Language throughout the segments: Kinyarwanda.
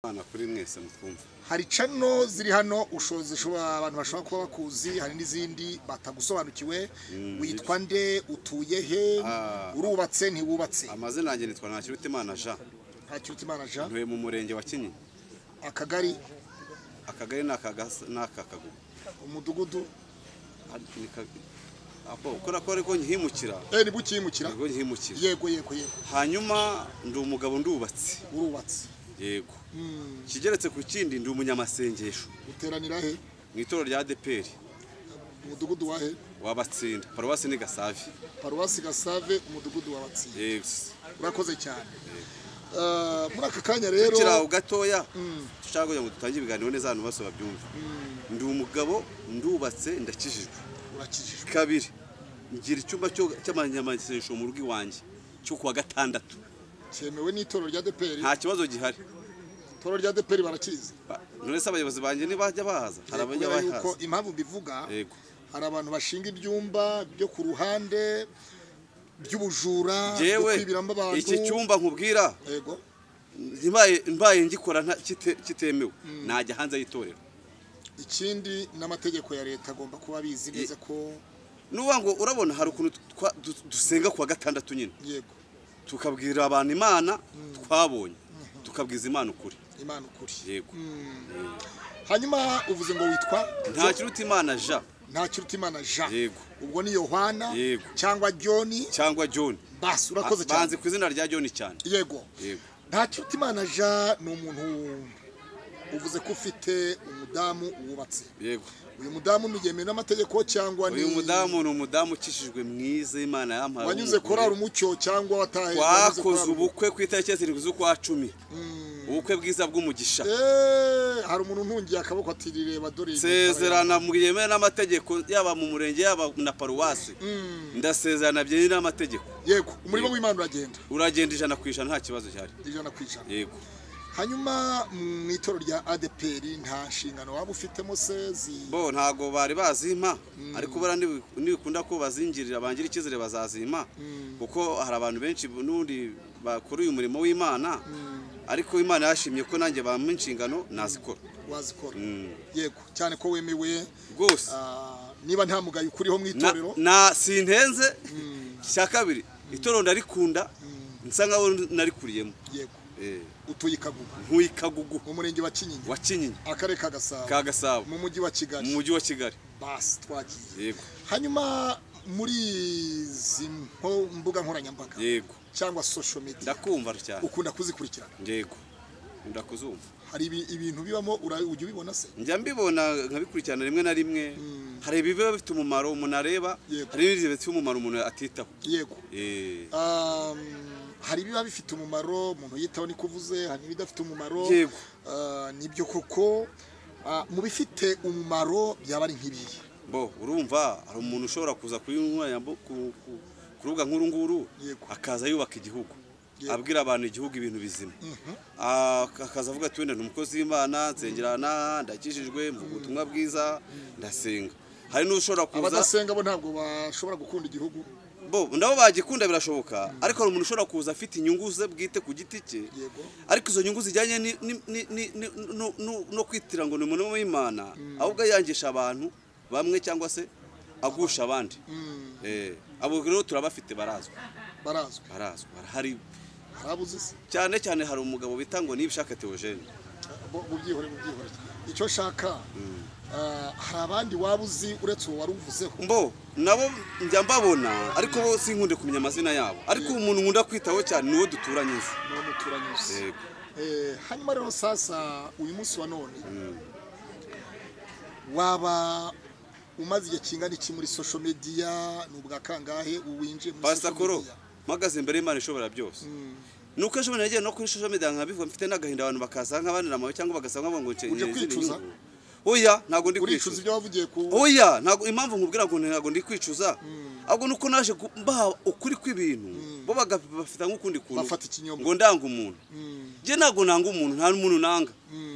imana kuri mwese mutwumva hari cano ziri hano usho- zishobora abantu bashobora kuba bakuzi hari n'izindi batagusobanukiwe witwa nde utuye he Ah. urubatse ntiwubatse amazina yanjye nitwa ntakirutimana jean ntakiruta imana jean ntuye mu murenge wa kinyinya akagari akagari ni aka gas- ni aka kagugu umudugudu Ar- ni ka- apo ukora ko ariko nkihimukira eh ni bukiyimukira ariko nkihimukira yego yego yego hanyuma ndi umugabo ndubatse urubatse yego Mm, kigeretse ku kindi ndi umunyamasengesho uteranira he mu itorero rya adeperi umudugudu wa he wabatsinda paruwasi ni gasavi paruwasi gasave umudugudu wa batsiye yego urakoze cyane Eh, muri aka kanya rero tukiraho gatoya dushaka kugira ngo dutange ibiganiro neza abantu bose babyumva ndi umugabo ndubatse ndakijijwe urakijijwe kabiri ngira icyumba cyo- cy'amanyamasengesho mu rugo iwanjye cyo kuwa gatandatu cyemewe n'itorero rya deperi nta kibazo gihari itorero rya deperi barakizi Ba- none se abayobozi banjye ntibajya bahaza hari abajya kubera yuko bahaza impamvu mbivuga yego hari abantu bashinga ibyumba byo ku ruhande by'ubujura byo yewe kwibiramo abantu iki cyumba nkubwira yego mbaye- mbaye ngikora nta- kite- kitemewe najya hanze y'itorero ikindi n'amategeko ya leta agomba kuba abizi neza ko nuba ngo urabona hari ukuntu twa- du- dusenga kuwa gatandatu nyine yego tukabwira abantu imana twabonye tukabwiza imana ukuri imana ukuri yego hanyuma uvuze ngo witwa nta kiruta imana ja ntakiruta imana jean yego ubwo ni yohana Yego. cyangwa john cyangwa john basi urakoze cyane banzi ku izina rya john cyane yego yego ntakiruta imana jean ni umuntu uvuze ko ufite umudamu wubatse yego uyu mudamu ni yemewe n'amategeko cyangwa ni uyu mudamu ni umudamu ukishijwe mwiza imana yampaye wanyuze w'umugore. korari umucyo cyangwa watahe wanyuze twakoze korali- ubukwe ku itariki ya zirindwi z'ukwa cumi ubukwe bwiza bw'umugisha Eh, hari umuntu untungiye akaboko ati rireba dore iyi mitara sezerana yemewe n'amategeko yaba mu murenge yaba na paruwasi ndasezerana byemewe n'amategeko yawe." yego umurimo w'imana uragenda uragenda ijana ku ijana nta kibazo gihari ijana ku ijana yego hanyuma mu itorero rya adeperi nta nshingano waba ufitemo se zi- bo ntago bari bazimpa ariko bara nibi- nibikunda ko bazingirira bangira icyizere bazazimpa kuko hari abantu benshi n'ubundi bakora uyu murimo w'imana ariko imana yashimye ko nanjye bampa inshingano nazikora wazikora Mm. yego cyane ko wemewe rwose ah, niba nta mugayo ukuriho mu na, itorero na sintenze cya kabiri itorero ndarikunda nsa nkaho narikuyemo yego utuye i kagugu nkuye kagugu mu murenge wa kinyinya wa kinyinya akarere ka gasabo ka gasabo mu mujyi wa mu kigali mujyi wa kigali basi twagiye yego hanyuma muri izi mpo- mbuga nkoranyambaga yego cyangwa social media ndakumva cyane ukunda kuzikurikirana yego ndakuzumva hari ibi- ibintu bibamo ura- ujya ubibona se njya mbibona nkabikurikirana rimwe na rimwe hari ibiba bifite umumaro umuntu areba Yego. hari n'ibindi bifite umumaro umuntu atitaho yego Eh, Um, hari ibiba bifite umumaro umuntu yitaho ni kuvuze hari n'ibidafite umumaro Yego. Ah, nibyo koko Ah, mu bifite umumaro byaba ari nk'ibihe bo urumva hari umuntu ushobora kuza ku nkoranyambu- ku- ku- ku rubuga nk'uru nguru Yego. akaza yubaka igihugu Yego. abwira abantu igihugu ibintu bizima Ah, akaza avuga ati wenda ni umukozi w'imana nsengerana ndakijijwe mvuga ubutumwa bwiza ndasenga hari n'ushobora kuza abadasenga bo ntabwo bashobora gukunda igihugu bo nabo bagikunda birashoboka ariko hari umuntu ushobora kuza afite inyungu ze bwite ku giti cye Yego. ariko izo nyungu zijyanye ni- ni- ni- ni- ni- no- no- no kwitira ngo ni umuntu w'imana ahubwo yangisha abantu bamwe cyangwa se agusha abandi Eh, abo rero turabafite barazwa barazwi barazwa barahari harabuze se cyane cyane hari umugabo bita ngo nibishaka teogene Bo- mu byihore mu byihore icyo nshaka ah, hari abandi waba uzi uretse uwo wari uvuzeho mbo nabo njya mbabona ariko bo sinkunde kumenya amazina yabo ariko umuntu nkunda kwitaho cyane ni uwo duturanye nzi ni uwo muturanyuze Yego. Eh, hanyuma rero sasa uyu munsi wa none waba umaze igihe kingana iki muri social media ni ubwa kangahe winjiye muri pasita social koro media mpagaze imbere y'imana ishobora byose nuko ejo bundi nagiye no kuri social media nkabivuga mfite n'agahinda abantu bakaza nk'abanira amabuye cyangwa bagasa nk'abantu ngo Uje kwicuza? oya ntabwo ndi uricuza kwicuza ibyo wavugiye ku oya ntabwo impamvu nkubwira ngo ntabwo ndi kwicuza ahubwo nuko naje gu- mbaha ukuri kw'ibintu bo bagafata nk'ukundi kuntu Bafata ikinyoma. ngo ndanga umuntu njye ntabwo nanga umuntu nta n'umuntu nanga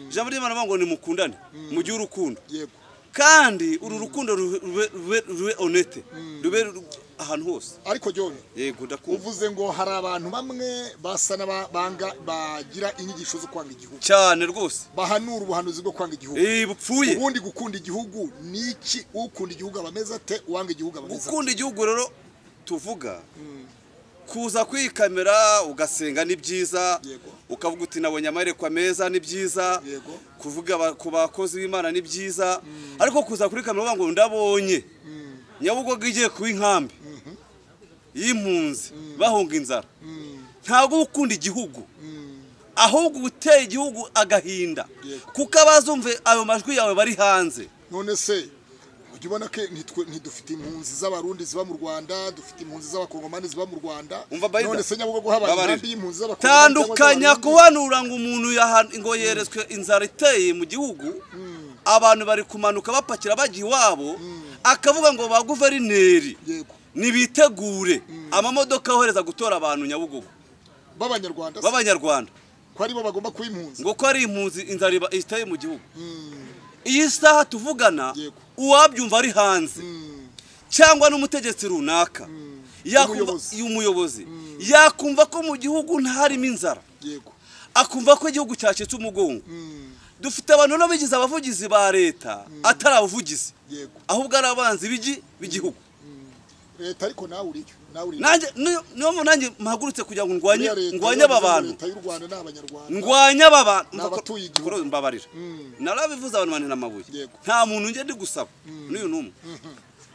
ijambo ry'imana bavuga ngo nimukundane mu gihe urukundo yego kandi uru rukundo rube- rube rube onete rube ru- ahantu hose ariko jyone yego ndakumva uvuze ngo hari abantu bamwe basa n'abanga bagira inyigisho zo kwanga igihugu cyane rwose bahanura ubuhanuzi bwo kwanga igihugu Eh, bupfuye ubundi gukunda igihugu ni iki ukunda igihugu aba ameze ate uwanga igihugu aba ameze ate gukunda igihugu rero tuvuga kuza kwikamera ugasenga ni byiza Yego. ukavuga uti nabonye amaherekwa meza ni byiza Yego. kuvuga ba- ku bakozi b'imana ni byiza ariko kuza kuri kamera uvuga ngo ndabonye nyabugogo igiye kuba inkambi y'impunzi bahunga inzara ntabwo uba ukunda igihugu ahubwo uba uteye igihugu agahinda Yego. kuko abazumve ayo majwi yawe bari hanze none se ujya ubona ko ntitwe- ntidufite impunzi z'abarundi ziba mu rwanda dufite impunzi z'abakongomani ziba mu rwanda Umva Bayida. none se nyabugogo habaye Babarira. inkambi y'impunzi z'abakongomani cyangwa tandukanya z'abarundi? kubanura ngo umuntu yahan- ngo yeretswe inzara iteye mu gihugu abantu bari kumanuka bapakira bajya iwabo akavuga ngo ba guverineri yego nibitegure amamodoka yohereza gutora abantu nyabugogo b'abanyarwanda se, b'abanyarwanda ko ari bo bagomba kuba impunzi ngo ko ari impunzi inzara iba- iteye mu gihugu Mm, iyi saha tuvugana Yego. uwabyumva ari hanze mm, cyangwa n'umutegetsi runaka yakumva Umuyobozi. umuyobozi yakumva ko mu gihugu ntarimo inzara yego akumva ko igihugu cyacitse umugongo Mm, dufite abantu n'abigize abavugizi ba leta atari abavugizi yego ahubwo ari abanzi b'igi b'igihugu leta ariko nawe uriyo nawe uriyo nanjye niyo- niyo mpamvu nanjye mpagurutse kugira ngo ndwanye Uriya leta ndwanye iyo aba bavuze ngo bantu leta y'u rwanda ni abanyarwanda ndwanye aba bantu Ni abatuye igihugu. Kuri ubu mbabarira Mm. narabivuze abantu bantera amabuye Yego. nta muntu njye ndi gusaba n'uyu n'umwe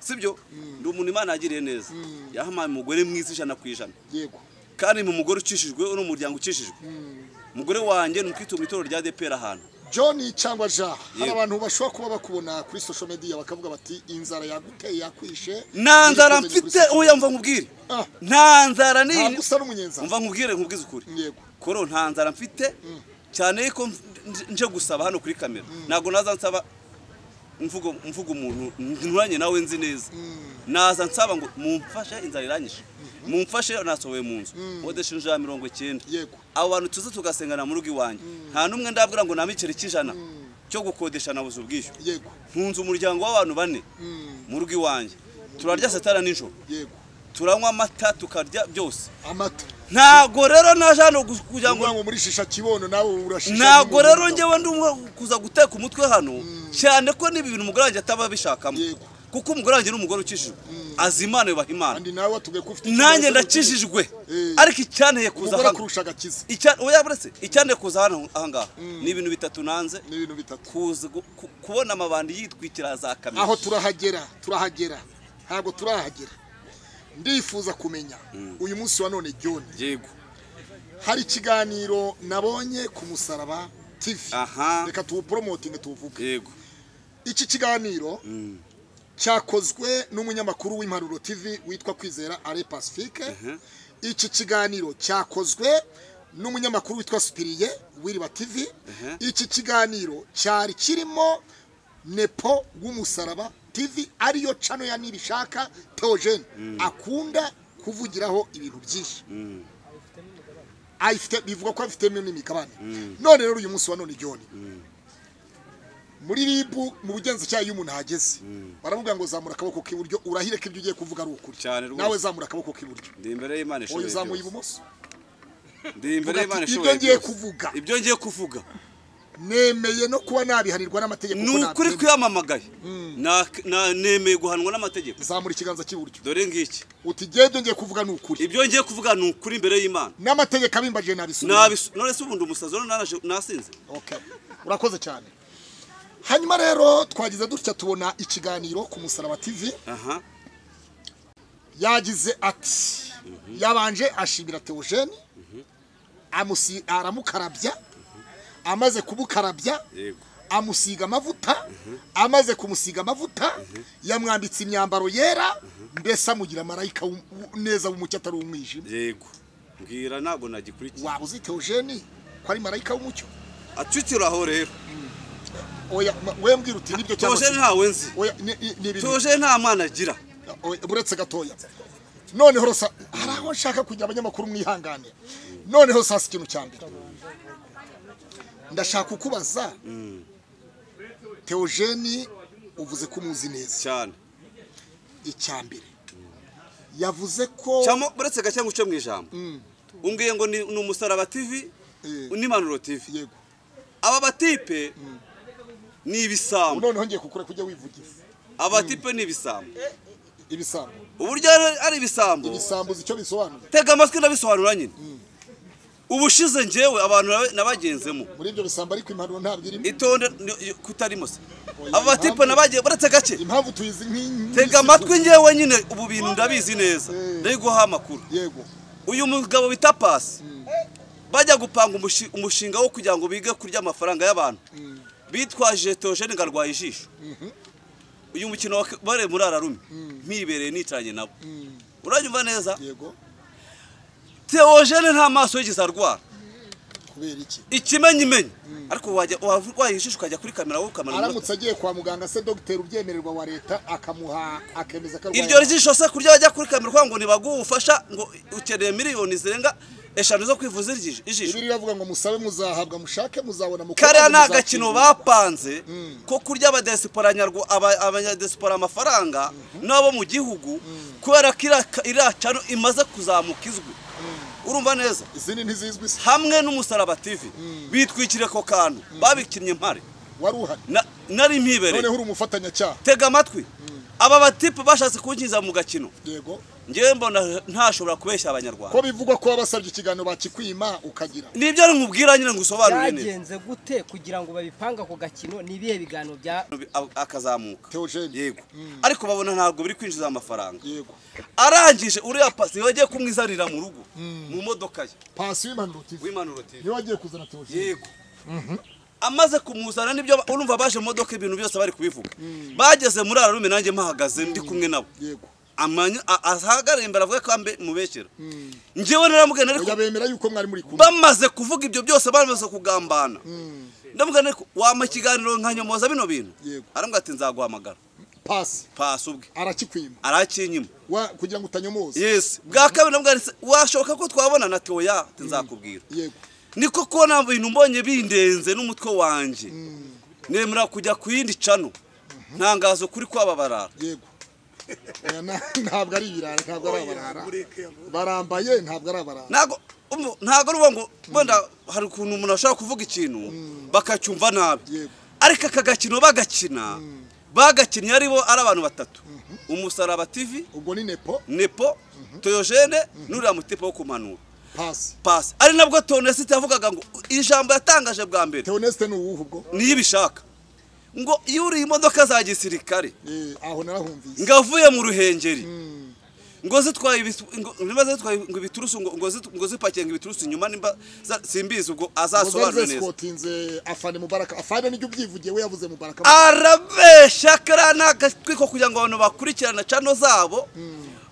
sibyo ndi umuntu imana yagiriye neza yahampaye umugore mwiza ijana ku ijana yego kandi ni umugore ucishijwe uri mu muryango ucishijwe umugore wanjye ni umukristo mu itorero rya DPR ahantu john cyangwa ja hari Yego. abantu bashobora kuba bakubona kuri social media bakavuga bati inzara yaguteye yakwishe nta nzara Nikumenye kuri mfite social media." uya mva nkubwire Ah, nta nzara ni ntabwo usa n'umunyenzara umva nkubwire nkubwize ukuri yego koro nta nzara mfite cyane yuko nje- nje gusaba hano kuri kamera ntabwo naza nsaba mvugo mvuga umuntu nturanye nawe nzi neza naza nsaba ngo mumfashe inzara iranyishe mumfashe nasohoye mu nzu odesha inzu ya mirongo icyenda yego abo bantu tuze tugasengana mu rugo iwanjye nta n'umwe ndabwira ngo nampe igiceri cy'ijana cyo gukodesha nabuze ubwishyu yego ntunze umuryango w'abantu bane Mm, mu rugo iwanjye turarya satara nijoro yego turanywa amata tukarya byose amata ntabwo rero naje hano gu- kugira ngo uvuga ngo muri shisha kibono nawe urashisha ntabwo nk'umuntu. rero njyewe ndi umwe kuza guteka umutwe hano cyane ko n'ibi bintu umugore wanjye ataba abishakamo Yego. kuko umugore wanjye ni umugore ukijijwe azi imana yubaha imana kandi nawe watubwiye ko ufite nanjye ikibazo cyo ndakijijwe Eh. ariko icyanteye kugira- kuza umugore hano akurusha agakiza Icya- oya buretse icyanteye kuza hano ahangaha ni ibintu bitatu nanze ni ibintu bitatu kuza gu- ku- kubona amabandi yitwikira za kamera aho turahagera turahagera ntabwo turahagera ndifuza kumenya uyu munsi wa none john yego hari ikiganiro nabonye ku musaraba tv Aha. reka tuwuporomotinge tuwuvuge yego iki kiganiro cyakozwe n'umunyamakuru w'impanuro tv witwa kwizera ale pacifique iki kiganiro cyakozwe n'umunyamakuru witwa supiriye wiriba tv iki kiganiro cyari kirimo nepo w'umusaraba tv ariyo cano ya nibishaka teogene akunda kuvugiraho ibintu byinshi ayifite bivuga ko afitemo n'imigabane none rero uyu munsi wa none john muri ribu mu bugenzacyaha iyo umuntu ahageze baramubwira ngo zamura akaboko k'iburyo urahire ko ibyo ugiye kuvuga ari ukuri Cyane rwose. nawe zamura akaboko k'iburyo ndi imbere y'imana oya ishoboye uzamuye byose ibumoso ndi imbere y'imana Ati, ishoboye ibyo ngiye byose. kuvuga ibyo ngiye kuvuga nemeye no kuba nabihanirwa n'amategeko ni ko ukuri nabyemera. twiyamamagaye Na- na- nemeye guhanwa n'amategeko zamura ikiganza cy'iburyo dore ngiki uti ngewe ibyo ngiye kuvuga ni ukuri ibyo ngiye kuvuga ni ukuri imbere y'imana n'amategeko abimbajije nabisubira Nabisu- none se ubundi umusazi rero naraje- nasinze Okay. urakoze cyane hanyuma rero twagize dutya tubona ikiganiro ku musaraba tv aha yagize ati yabanje ashimira teogene amusi- aramukarabya amaze kumukarabya yego amusiga amavuta amaze kumusiga amavuta yamwambitse imyambaro yera mbese amugira marayika w'u- w'u- neza w'umucyo atari umwijima yego mbwira ntabwo nagikurikiye waba uzi teogene ko ari marayika w'umucyo acukira aho rero oya ma- we mbwira uti nibyo cyangwa toje se ntawe nzi oya ni- ni- ni ibintu toje nta mwana agira Oya, buretse gatoya noneho rosa hari aho nshaka kugira abanyamakuru mwihangane noneho sasa ikintu cya mbere ndashaka kukubaza teogene uvuze ko umuzi neza cyane icya mbere yavuze ko cyangwa uretse gake ngo uce mu ijambo Mm, umbwiye ngo ni ni umusaraba tv eh, n'impanuro tv yego aba batipe ni ibisambo noneho ngiye kukure kujya wivugiza abatipe ni ibisambo ibisambo uburyo ari- ari ibisambo ibisambo uzi icyo bisobanura tega amatwi ndabisobanura nyine ubushize ngewe abantu nabe- nabagenzemo muri ibyo bisambo ariko impanuro ntabwo irimo itonde ni- kutarimo se Oya, aba batipe impamvu- nabagiye baretse gake impamvu tuyizi nk'iyi tega amatwi ngewe nyine ubu bintu ndabizi neza ndabiguha amakuru yego uyu mugabo bita pasi bajya gupanga umushi- umushinga wo kugira ngo bige kurya amafaranga y'abantu bitwaje tojeni ngo arwaye ijisho uyu mukino wa bare muri ararume mpibereye nicaranye nabo uranyumva neza yego teojene nta maso yigeze arwara kubera iki ikimenyimenyi ariko wajya wava urwaye ijisho ukajya kuri kamera wowe ukamara umunota. aramutse agiye kwa muganga se dogiteri ubyemererwa wa leta akamuha akemeza ko iryo jisho se kurya bajya kuri kamera kugira ngo nibaguhe ubufasha ngo ukeneye miliyoni zirenga eshanu zo kwivuza ijisho ijisho. ibi riravuga ngo musabe muzahabwa mushake muzabona mukora kariya ni agakino bapanze ko kurya abadesipora nyarwa- aba- abanyadesipora amafaranga n'abo mu gihugu kubera ko iriya ka- iriya cano imaze kuzamuka izwi urumva neza izindi ntizizwi se hamwe n'umusaraba tv bitwikiriye ako kantu babikinnye impare wari uhari Na- nari mpibereye noneho uri umufatanyacyaha tega amatwi aba batipe bashatse kunkiza mu gakino yego ngewe mbona ntashobora kubeshya abanyarwanda ko bivugwa ko wabasabye ikiganiro bakikwima ukagira nibyo nkubwira nyine ngo usobanure neza byagenze gute kugira ngo babipanga ako gakino ni ibihe biganiro bya akazamuka teogene yego ariko babona ntabwo biri kwinjiza amafaranga yego arangije uriya pasi wagiye kumwizanira mu rugo mu modoka ye pasi w'impanuro tv w'impanuro tv niwe wagiye kuzana teogene yego amaze kumuzana nibyo ba- urumva baje mu modoka ibintu byose bari kubivuga bageze muri ararume nanjye mpahagaze ndi kumwe nabo yego Amanya- a- ahagarare imbere avuga ko ambe mubeshyera njyewe naramubwira ariko oya bemera yuko mwari muri kumwe bamaze kuvuga ibyo byose bamaze kugambana ndamubwira ariko wampa ikiganiro nkanyomoza bino bintu Yego. arambwira ati nzaguhamagara pasi pasi ubwe arakikwima arakinyima wa kugira ngo utanyomoza yes bwa kabiri ndamubwira ati washoka ko twabona na teoya ati nzakubwira yego niko kubona ibintu mbonye bindenze n'umutwe wanjye nemera kujya ku yindi cano ntangazo kuri kwaba barara yego oya na- ntabwo ari ibirara ntabwo ari abarara barambaye ntabwo ari abarara ntago umva- ntago ruba ngo wenda hari ukuntu umuntu ashobora kuvuga ikintu bakacyumva nabi Yego. ariko aka gakino bagakina bagakinnye ari bo ari abantu batatu umusaraba tv ubwo ni nepo nepo toyogene n'uriya mutipe wo kumanura pasi pasi ari nabwo tonesite yavugaga ngo ijambo yatangaje bwa mbere teonesite ni uwuhe ubwo niyo ibishaka ngo iyo uri imodoka za gisirikare Eh, aho narahumvise ngo avuye mu ruhengeri ngo zitwaye ibis- ngo- niba zitwaye ngo ibiturusu ngo ngo zit- ngo zipakiye ngo ibiturusu inyuma nimba za- simbizi ubwo azasobanure muzari neza zesikotinze afande mubaraka afande nijya ubyivugiye we yavuze mubaraka arabesha kariya ni agatwi ko kugira ngo abantu bakurikirana cano zabo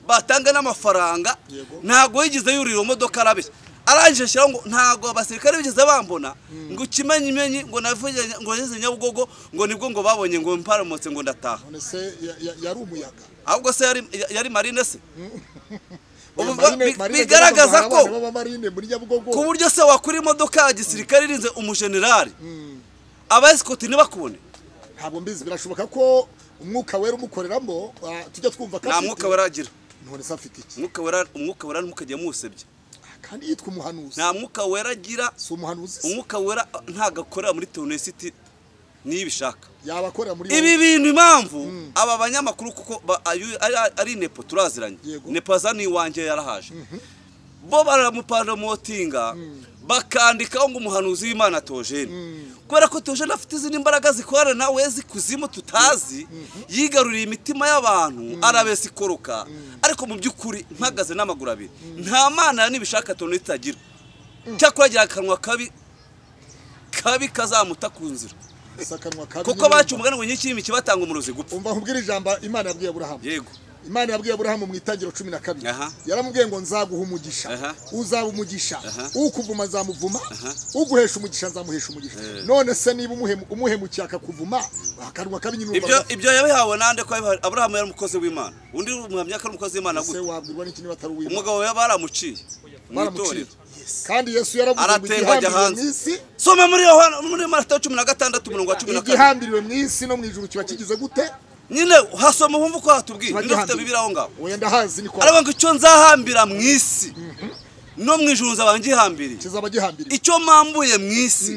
batange n'amafaranga Yego. ntabwo yigeze yurira iyo modoka arabeshya arangije ashyiraho ngo ntabwo abasirikare bigeze bambona ngo ikimenyimenyi ngo navuge ngo nageze nyabugogo ngo nibwo ngo babonye ngo mparamutse ngo ndataha none se ya- ya- yari umuyaga ahubwo se yari yari marine se Oya, Ubu Marine- bi- Marine bigaragaza Jackson, abana ko- b'abamarine muri ku nyabugogo buryo se wakura imodoka ya gisirikare irinze umujenerali abayesikoti ntibakubone ntabwo mbizi birashoboka ko umwuka wera umukoreramo ah, tujya twumva ko nta afite- mwuka weragira none se afite iki umwuka wera umwuka wera ntimukajye muwusebya Ah, kandi yitwa umuhanuzi nta mwuka weragira si umuhanuzi se? umwuka wera ntago akorera muri tonesiti niyo ibishaka yaba akorera muri ibi bintu impamvu aba banyamakuru kuko ba- ayu- ari- ari nepo turaziranye Yego. nepo aza n'iwanjye yarahaje bo baramuparomotinga bakandikaho ngo umuhanuzi w'imana tojene kubera ko tojene afite izindi mbaraga zikorana nawe zikuzimu tutazi yigaruriye imitima y'abantu arabesa ikoroka ariko mu by'ukuri mpagaze n'amaguru abiri nta mana n'ibishaka toni itagira cyakora agira akanwa kabi kabi kazamuta ku nzira sakanwa kabi kuko nyine. baca umugani ngo nyinshi y'imiki batanga umurozi gupfa umva nkubwira ijambo imana yabwiye aburahamu yego imana yabwiye aburahamu mu itangiro cumi na kabiri Aha. yaramubwiye ngo nzaguha umugisha Aha. uzaba umugisha Aha. ukuvuma nzamuvuma uguhesha umugisha nzamuhesha umugisha none se niba umuhemu- umuhemukiye akakuvuma akanwa kabi nyine ibyo urumva ibyo yabihawe nande ko yabihawe- aburahamu yari umukozi w'imana undi umuhamya ko ari umukozi w'imana se gute wabwirwa n'iki niba atari uwimana umugabo we baramuciye mu baramuciye itorero kandi yesu yaravuze ngo Araterwa ajya igihambiriwe hanze. mu isi soma muri yohana muri matayo cumi na gatandatu umurongo wa cumi na kabiri igihambiriwe mu isi no mu ijuru kiba kigize gute nyine hasoma wumva uko hatubwiye Tuba nidafite gihandu. bibiri aho ngaho oya ndahazi ni kwa aravuga ngo icyo nzahambira mu isi no mu ijuru nzaba ngihambiriye kizaba gihambiriye icyo mpambuye mu isi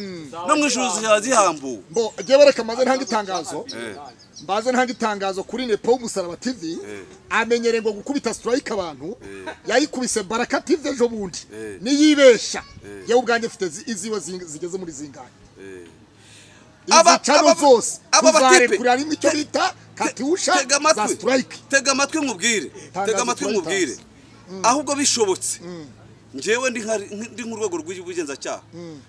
no mu ijuru zizaba zihambuwe mbo jyewe reka maze ntanga itangazo Eh, mbaze ntanga itangazo kuri nepo w'umusaraba tv Eh. amenyereye ngo gukubita strike abantu Eh. yayikubise baraka tv ejo bundi Eh. niyibesha Eh. yewe ubwanjye mfite zi- iziwe zinga- zigeze muri zingahe eh. Aba- izi cano aba- zose aba bakipe- tuzarekurira rimwe icyo te- bita katusha Tega za amatwi strike tega amatwi nkubwire tega amatwi kuri nkubwire Times. ahubwo bishobotse njyewe ndi nka- ndi nk'urwego rw'ubugenzacyaha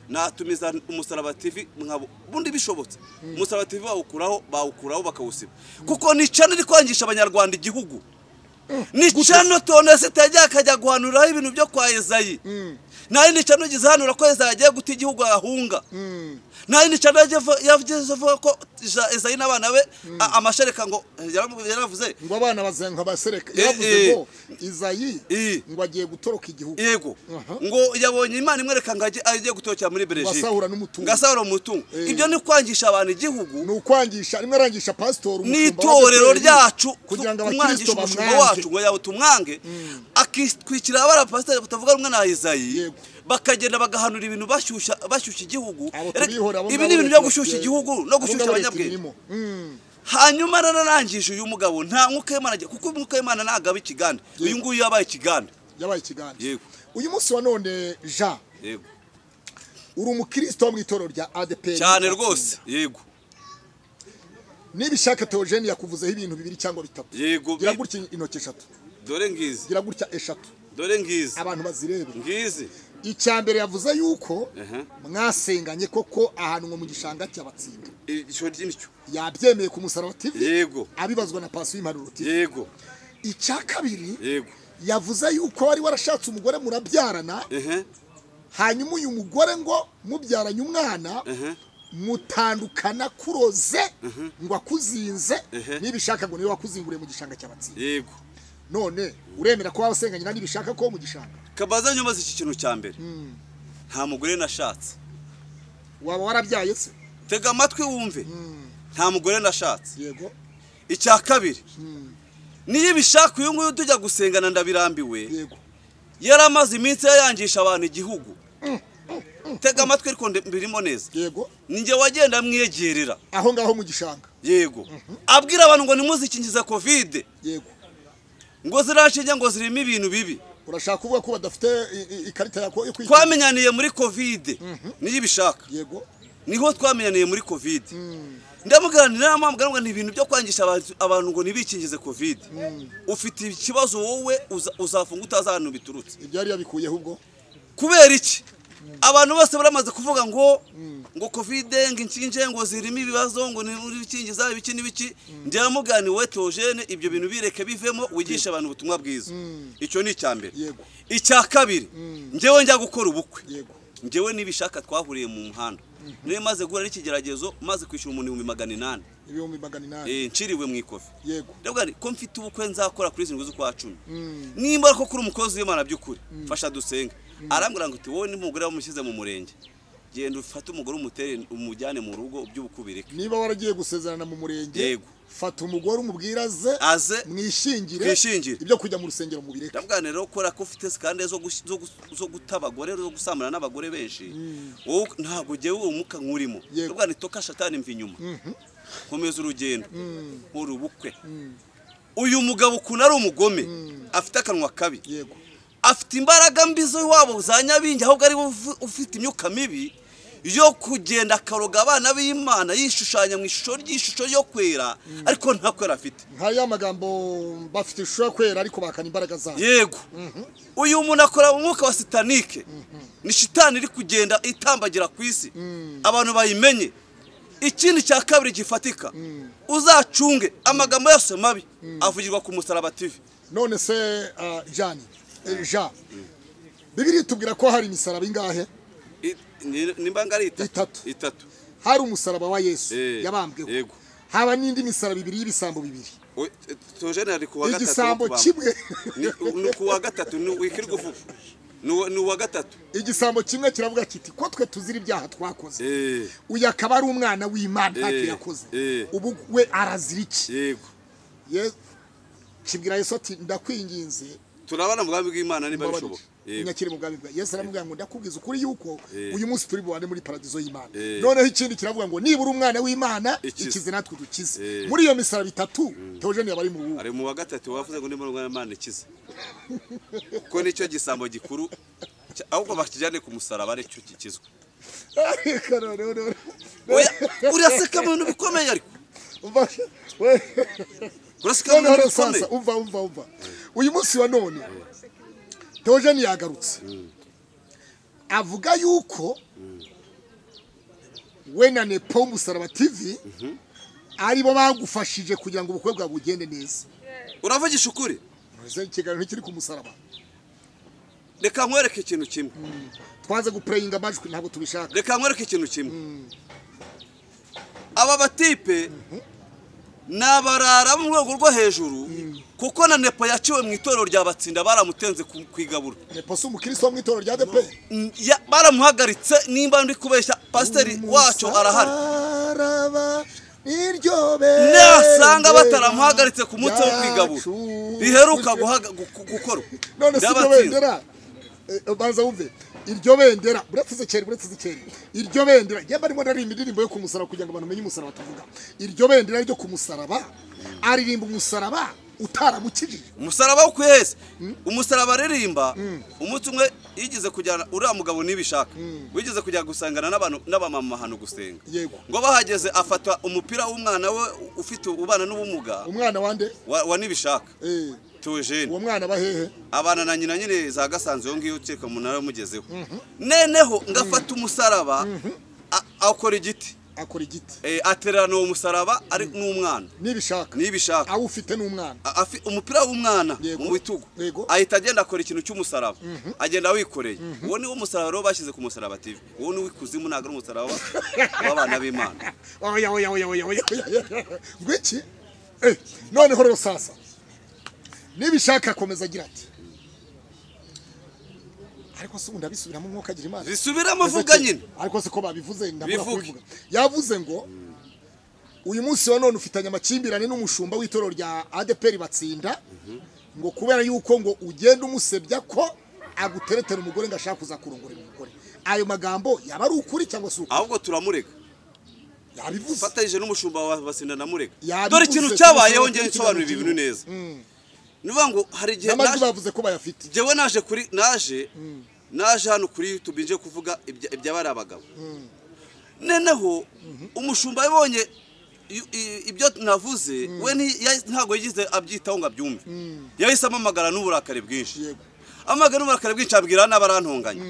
natumiza umusaraba tv nkabo bundi bishobotse umusaraba tv bawukuraho bawukuraho bakawusiba kuko ni cano iri kwangisha abanyarwanda igihugu ni cano tonesite yajya akajya guhanuraho ibintu byo kwa ezayi nayo ni cano igeze hanura ko ezayi agiye guta igihugu ahunga nayo ni cano yagize avuga ko ja- ezayi n'abana be a- amashereka ngo yaramu- yaravuze ngo abana bazenga basereka Eh, eh. yavuze ngo izayi Eh. ngo agiye gutoroka igihugu yego Aha. ngo yabonye imana imwereka ngo ajye- ajye gutokera muri berejike asahura n'umutungo. ngasahura umutungo Eh. ibyo ni ukwangisha abantu igihugu ni ukwangisha rimwe arangisha pasitori umushumba wa n'itorero ADL, ryacu kugira ngo kumwangisha abakristo umushumba bamwange wacu ngo yawe tumwange akitwikira abarapasiteri batavuga rumwe na Izayi Yego. bakagenda bagahanura ibintu bashyushya bashyushya igihugu abo Erega tubihora abo ibi ngabo ni ibintu leta byo gushyushya ibasigaye- igihugu no abo gushyushya ngabo leta abanyabwenge ibirimo. Mm. hanyuma nararangije uyu mugabo nta mwuka w'Imana agira kuko umwuka w'Imana ntabwo aba ikigande uyu nguyu yabaye ikigande yabaye ikiganiro Yego. uyu munsi wa none jean yego uri umukristo wo mu itorero rya adeperi cyane rwose yego nibishaka teogeni yakuvuzeho ibintu bibiri cyangwa bitatu yego gira gutya intoki eshatu dore ngizi gira gutya eshatu dore ngizi abantu bazirebe ngizi icya mbere yavuze yuko Aha. mwasenganye koko ahantu nko mu gishanga cy'abatsinda icyo ry'indyo yabyemeye ku musaraba tv yego abibazwa na pasi w'impanuro tv yego icya kabiri yego yavuze yuko wari warashatse umugore murabyarana ehe hanyuma uyu mugore ngo mubyaranye umwana ehe mutandukana kuroze ngo akuzinze Mhm. n'ibishaka ngo niwe wakuzinguriye mu gishanga cy'abatsinda yego none uremera ko wabasenganye kandi bishaka ko mu gishanga kabaza nyumaze iki kintu cya mbere nta mugore nashatse waba warabyaye se tega amatwi wumve nta mugore nashatse yego icya kabiri niyo ibishaka uyu nguyu tujya gusengana ndabirambiwe yego yari amaze iminsi yayangisha abantu igihugu tega amatwi ariko ndi- mbirimo neza yego ninjye wagenda amwiyegerera aho ngaho mu gishanga yego abwira abantu ngo nimuzikingize kovide yego ngo zirashinge ngo zirimo ibintu bibi urashaka kuvuga ko badafite i- i- ikarita yako yo kwiga twamenyaniye muri kovide niyo ibishaka yego niho twamenyaniye muri kovide ndamuganira inama muganga ni ibintu byo kwangisha abantu- abantu ngo ntibikingize kovide ufite ikibazo wowe uza- uzafunga utazi ahantu biturutse ibyo yari yabikuyeho ubwo kubera iki abantu bose baramaze kuvuga ngo ngo kovide ngo inshinge ngo zirimo ibibazo ngo ntibikingiza ibiki n'ibiki ndamugani wowe teogene ibyo bintu bireke bivemo wigishe abantu ubutumwa bwiza icyo ni icya mbere Yego. icya kabiri njyewe njya gukora ubukwe yego njyewe n'ibishaka twahuriye mu muhanda niyo maze guhura n'ikigeragezo maze kwishyura umuntu ibihumbi magana inani ibihumbi magana inani Eh, nciriwe mu ikofi yego ndavuga nti ko mfite ubukwe nzakora kuri zirindwi z'ukwa cumi nimba ko kuri umukozi w'imana by'ukuri fasha dusenge arambwira ngo uti wowe n'umugore wamushyize mu murenge genda ufate umugore umutere umujyane mu rugo by'ubukubireke niba waragiye gusezerana mu murenge Yego. fata umugore umubwira aze aze mwishingire Twishingire. ibyo kujya mu rusengero mubireke ndavuga nti rero kora ko ufite sikande zo gush- zo gus- zo guta abagore zo gusambana n'abagore benshi wowe ntabwo ugewe uwo mwuka nkurimo Yego. ndavuga nti toka shatani mva inyuma nkomeza urugendo nkora ubukwe uyu mugabo ukuntu ari umugome afite akanwa kabi yego afite imbaraga mbi z'iwabo za nyabingi ahubwo ari we ufu- ufite imyuka mibi yo kugenda akaroga abana b'imana yishushanya mu ishusho ry'ishusho yo kwera ariko nta kwera afite nka ya magambo bafite ishusho yo kwera ariko bakana imbaraga zabo yego uyu muntu akora mu mwuka wa sitanike ni shitani iri kugenda itambagira ku isi abantu bayimenye ikindi cya kabiri gifatika uzacunge amagambo yose mabi avugirwa ku musaraba tivi none se ah, jani eh, jean bibiri tubwira ko hari imisaraba ingahe nimba ngari itatu Itatu. itatu hari umusaraba wa yesu Eh, yabambweho yego. haba n'indi misaraba ibiri y'ibisambo bibiri Oye, Theogene ari kuwa gatatu igisambo wo kubambwa. kimwe Ni- ni kuwa gatatu ni wikiri guvuga ni uwa gatatu igisambo kimwe kiravuga kiti ko twe tuzira ibyaha twakoze Eh, uyu akaba ari umwana w'imana ntacyo Eh, yakoze eh. ubu we arazira iki yego Ye- kibwira yesu ati ndakwinginze turabona umugambi w'imana niba bishoboka yego nyakiri mu bwami bwawe yesu aramubwira ngo ndakubwiza ukuri yuko Yego. uyu munsi turi bubane muri paradizo y'imana Yego. noneho ikindi kiravuga ngo nibura umwana w'imana Ikize. ikize natwe dukize Yego. muri iyo misara bitatu teogene yaba ari mu bubu ari mu wa gatatu wavuze ngo ndimo ndwara imana ikize kuko nicyo gisambo gikuru cya- ahubwo bakijyane ku musaraba aricyo gikizwa Reka noneho- noneho- Oya, uraseka mu bintu bikomeye ariko umva- we- uraseka mu noneho bintu rero bikomeye sasa umva umva umva uyu munsi wa none teogene yagarutse avuga yuko we na nepo musaraba tv aribo bagufashije kugira ngo ubukwe bwawe bugende neza uravugisha ukuri Ese ikiganiro ntikiri ku musaraba reka nkwereke ikintu kimwe twanze gupureyinga amajwi ntabwo tubishaka reka nkwereke ikintu kimwe aba batipe ni abarara bo mu rwego rwo hejuru kuko na nepo yaciwe mu itorero rya batsinda baramutenze ku ku igaburo nepo si umukristo wo mu itorero rya depe Mm, ya- baramuhagaritse nimba ndi kubeshya pasiteri wacu arahari Umusaraba niryo bendera nasanga bataramuhagaritse ku munsi wo kwigabura yacu. riheruka guhaga- gu- gukorwa none si iryo ry'abatsinda. bendera Eh, eh, banza wumve iryo bendera buretse kera buretse kera iryo bendera yaba arimo aririmba indirimbo yo ku musaraba kugira ngo abantu bamenye umusaraba tuvuga iryo bendera ryo ku musaraba aririmba umusaraba utaramukijije umusaraba wo kwihese umusaraba aririmba umunsi umwe yigeze kujyana uriya mugabo nibishaka wigeze kujya gusangana n'abantu n'abamama hano gusenga yego ngo bahageze afata umupira w'umwana we ufite ubana n'ubumuga umwana wande wa, wa nibishaka eh tujeni uwo mwana bahehe abana na nyina nyine za gasanzwe yo ngiyo ukeka umunara wamugezeho neneho ngafata umusaraba a- akora igiti akora igiti Eh, atererana uwo musaraba ari n'umwana nibishaka nibishaka awufite n'umwana A- afi- umupira w'umwana Yego. mu bitugu Yego. ahita agenda akora ikintu cy'umusaraba agenda wikoreye uwo niwo musaraba rero bashyize ku musaraba TV uwo ni uw'ikuzimu ntabwo ari umusaraba wa- w'abana b'imana oya oya oya oya oya oya ngo iki Eh, noneho rero sasa nibishaka akomeza agira ati ariko se ubundi abisubiramo umwuka agira imana zisubiramo vuga nyine ariko siko babivuze ndabura Bivuge. kubivuga yavuze ngo uyu munsi wa none ufitanye amakimbirane n'umushumba w'itorero rya ADPR batsinda ngo kubera yuko ngo ugenda umusebya ko aguteretera umugore ngo ashaka kuza kurongorera umugore ayo magambo yaba ari ukuri cyangwa se ukuri ahubwo turamurega yabivuze ufatanyije n'umushumba wa basinda na murega Yabivuze, dore ikintu cyabayeho tubisobanura ngewe kuri nsobanura ibi kino bintu neza ni ukuvuga ngo hari igihe n'amajwi naje bavuze ko bayafite jyewe naje kuri naje naje hano kuri YouTube nje kuvuga ibya- iby'abari abagabo noneho umushumba yabonye i- i- ibyo navuze we nti- ya- ntabwo yagize abyitaho ngo abyumve yahise amamagara n'uburakari bwinshi Yego. amagara n'uburakari bwinshi abwira n'abarantonganya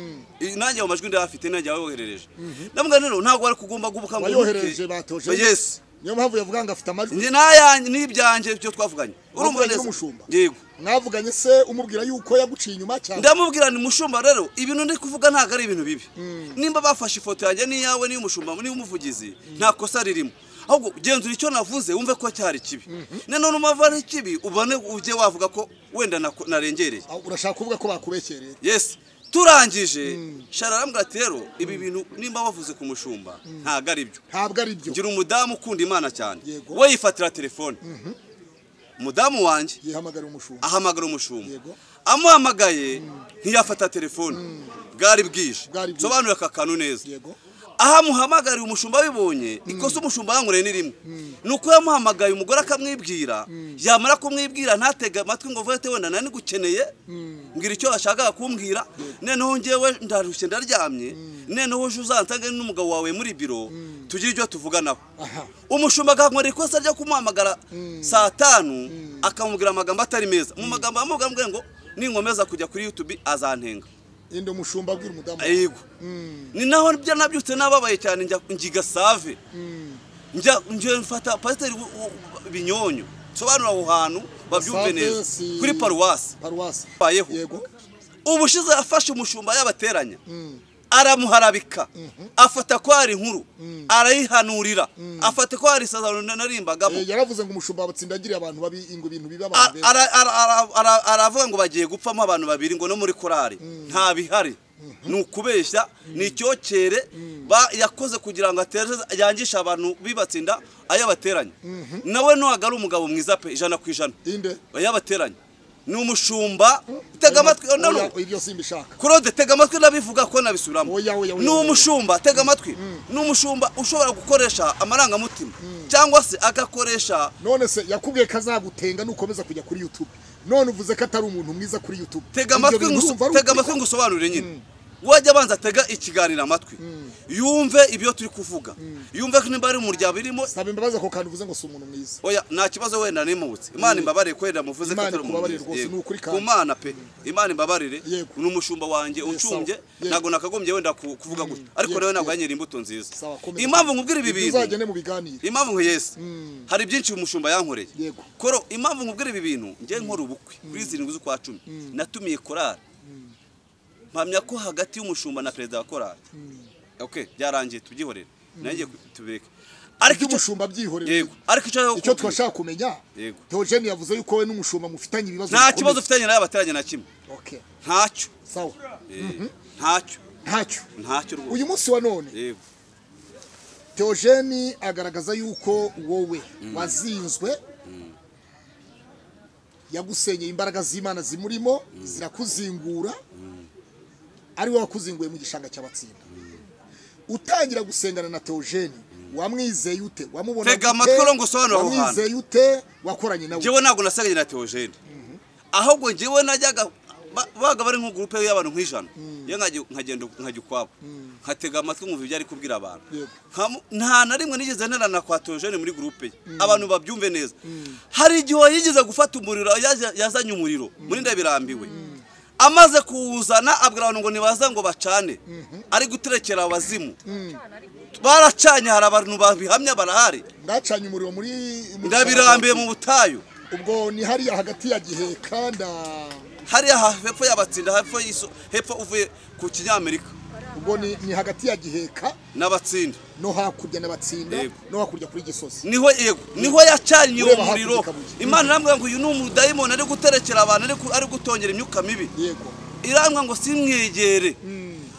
I- nanjye ayo majwi ndayafite nanjye wayoherereje namubwira rero ntabwo wari kugomba bayohereje gubukanguke batoje yes niyo mpamvu yavuga ngo afite amajwi njye n'ayanjye n'ibyanjye byo twavuganye urumva Wavuganye neza n'umushumba? yego mwavuganye se umubwira yuko yaguciye inyuma cyane ndamubwira ni mushumba rero ibintu ndi kuvuga ntabwo ari ibintu bibi nimba bafashe ifoto yanjye n'iyawe n'iy'umushumba n'iy'umuvugizi nta kosa ririmo ahubwo genzura icyo navuze wumve ko cyari kibi nanone umava ari kibi ubone ujye wavuga ko wenda nako- narengereye Ah, urashaka kuvuga ko bakubekereye yes turangije shara arambwira ati rero ibi bintu nimba wavuze ku mushumba ntabwo ari byo ntabwo ari byo ngira umudamu ukunda imana cyane Yego. we yifatira telefone umudamu wanjye yihamagara umushumba ahamagara umushumba Yego. amuhamagaye ntiyafata telefone bwari bwije Bwari bwije. sobanura aka kantu neza yego aho amuhamagariye umushumba abibonye ikosa umushumba yankoreye ni rimwe ni uko yamuhamagaye umugore akamwibwira yamara kumwibwira ntatege amatwi ngo vete wenda nani gukeneye mbwira icyo washakaga kumbwira noneho ngewe ndarushye ndaryamye noneho uje uzansange n'umugabo wawe muri biro tugire ibyo tuvuganaho aha umushumba agahagarara ikosa ryo kumuhamagara saa tanu akamubwira amagambo atari meza mu magambo amubwira ngo ninkomeza kujya kuri youtube azantenga inde umushumba abwira umudamu yego ni naho byo nabyutse nababaye cyane njya ngiga save njya njya mfata pasiteri Wu- Wu- binyonyo sobanura aho hantu babyumve Save neza si- kuri paruwasi paruwasi Bayeho. yego ubushize yafashe umushumba yabateranya aramuharabika afata ko hari inkuru arayihanurira afata ko hari isazano narimbagamo Eh, yaravuze ngo umushumba wabatsinda yagiriye abantu babi ngo ibintu biba abantu A- benshi ara- ara- ara- ara- aravuga ngo bagiye gupfamo abantu babiri ngo no muri korari nta bihari ni ukubeshya ni icyokere ba- yakoze kugira ngo atere- yangishe abantu bibatsinda ayo abateranya nawe ntabwo ari umugabo mwiza pe ijana ku ijana inde ayo abateranya ni umushumba tega amatwi no, no. Oya, ibyo simbishaka Claude tega amatwi nabivuga ko nabisubiramo Oya, oya, oya, ni oya. umushumba tega amatwi ni umushumba ushobora gukoresha amarangamutima cyangwa se agakoresha none se yakubwiye ko azagutenga nukomeza kujya kuri youtube none uvuze ko atari umuntu mwiza kuri youtube tega Ibyo amatwi bintu nguso- urumva ari tega ukuri? amatwi ngusobanurire nyine wajya abanza atega ikiganiro amatwi yumve ibyo turi kuvuga yumve ko nimba ari umuryango birimo saba imbabazi ako kantu uvuze ngo si umuntu mwiza oya nta kibazo wenda nimutse imana imbabarire ko wenda muvuze ko Imana atari ikubabarire umuntu rwose, Yego. ni ukuri kandi. ku mana pe imana imbabarire Yego. ni umushumba wanjye uncumbye Yego. ntabwo nakagombye wenda ku- kuvuga gutya ariko Yego, nawe ntabwo yego. yanyera imbuto nziza Sawa, komeza. impamvu nkubwira ibi Ibyo bintu uzagende mu biganiro impamvu nka yesi hari byinshi umushumba yankoreye Yego. koro impamvu nkubwira ibi bintu njye nkora ubukwe kuri zirindwi z'ukwa cumi natumiye korari mpamya ko hagati y'umushumba na perezida wa korari okay byarangiye tubyihorere nanjye tubireke ariko icyo iby'umushumba byihorera yego ariko icyo nshaka icyo kukubwira, twashaka kumenya Yego. Theogene yavuze yuko we n'umushumba mufitanye ibibazo nta bikomeye. kibazo ufitanye nayo abateranye na kimwe Okay, ntacyo sawa Eh, ntacyo ntacyo ntacyo rwose uyu munsi wa none yego Theogene agaragaza yuko wowe wazinzwe yagusenyeye imbaraga z'Imana zimurimo zirakuzingura ari wowe wakuzinguye mu gishanga cy'abatsinda utangira gusengana na Theogene wamwizeye ute wamubona Tega amatwi uro ngusobanurire aho hantu. wamwizeye ute wakoranye nawe njyewe ntabwo nasanganye na teogene ahubwo njyewe najyaga ba- babaga bari nko gurupe y'abantu nk'ijana iyo nkagenda nkajya ukwabo nkatega amatwi nkumva ibyo ari kubwira abantu Yego. Nkamu- nta na rimwe nigeze nterana kwa teogene muri gurupe ye abantu babyumve neza hari igihe yigeze gufata umuriro yaje- yazanye umuriro muri ndabirambiwe amaze kuwuzana abwira abantu ngo nibaza ngo bacane ari guterekera abazimu baracanye hari abantu babihamya barahari ndacanye umuriro muri muri ndabirambiye mu butayu ubwo ni hariya hagati ya giheka nda hariya ha- hepfo y'abatsinda hepfo y'iso hepfo uvuye ku kinyamerika ubwo ni, ni hagati ya giheka n'abatsinda no hakurya n'abatsinda Yego. no hakurya kuri gisozi niho yego niho yacanye uwo Ureba hakurya muriro kabuye. imana irambwira ngo uyu ni umudayimoni ari guterekera abantu ari ku- ari gutongera imyuka mibi yego irambwira ngo simwegere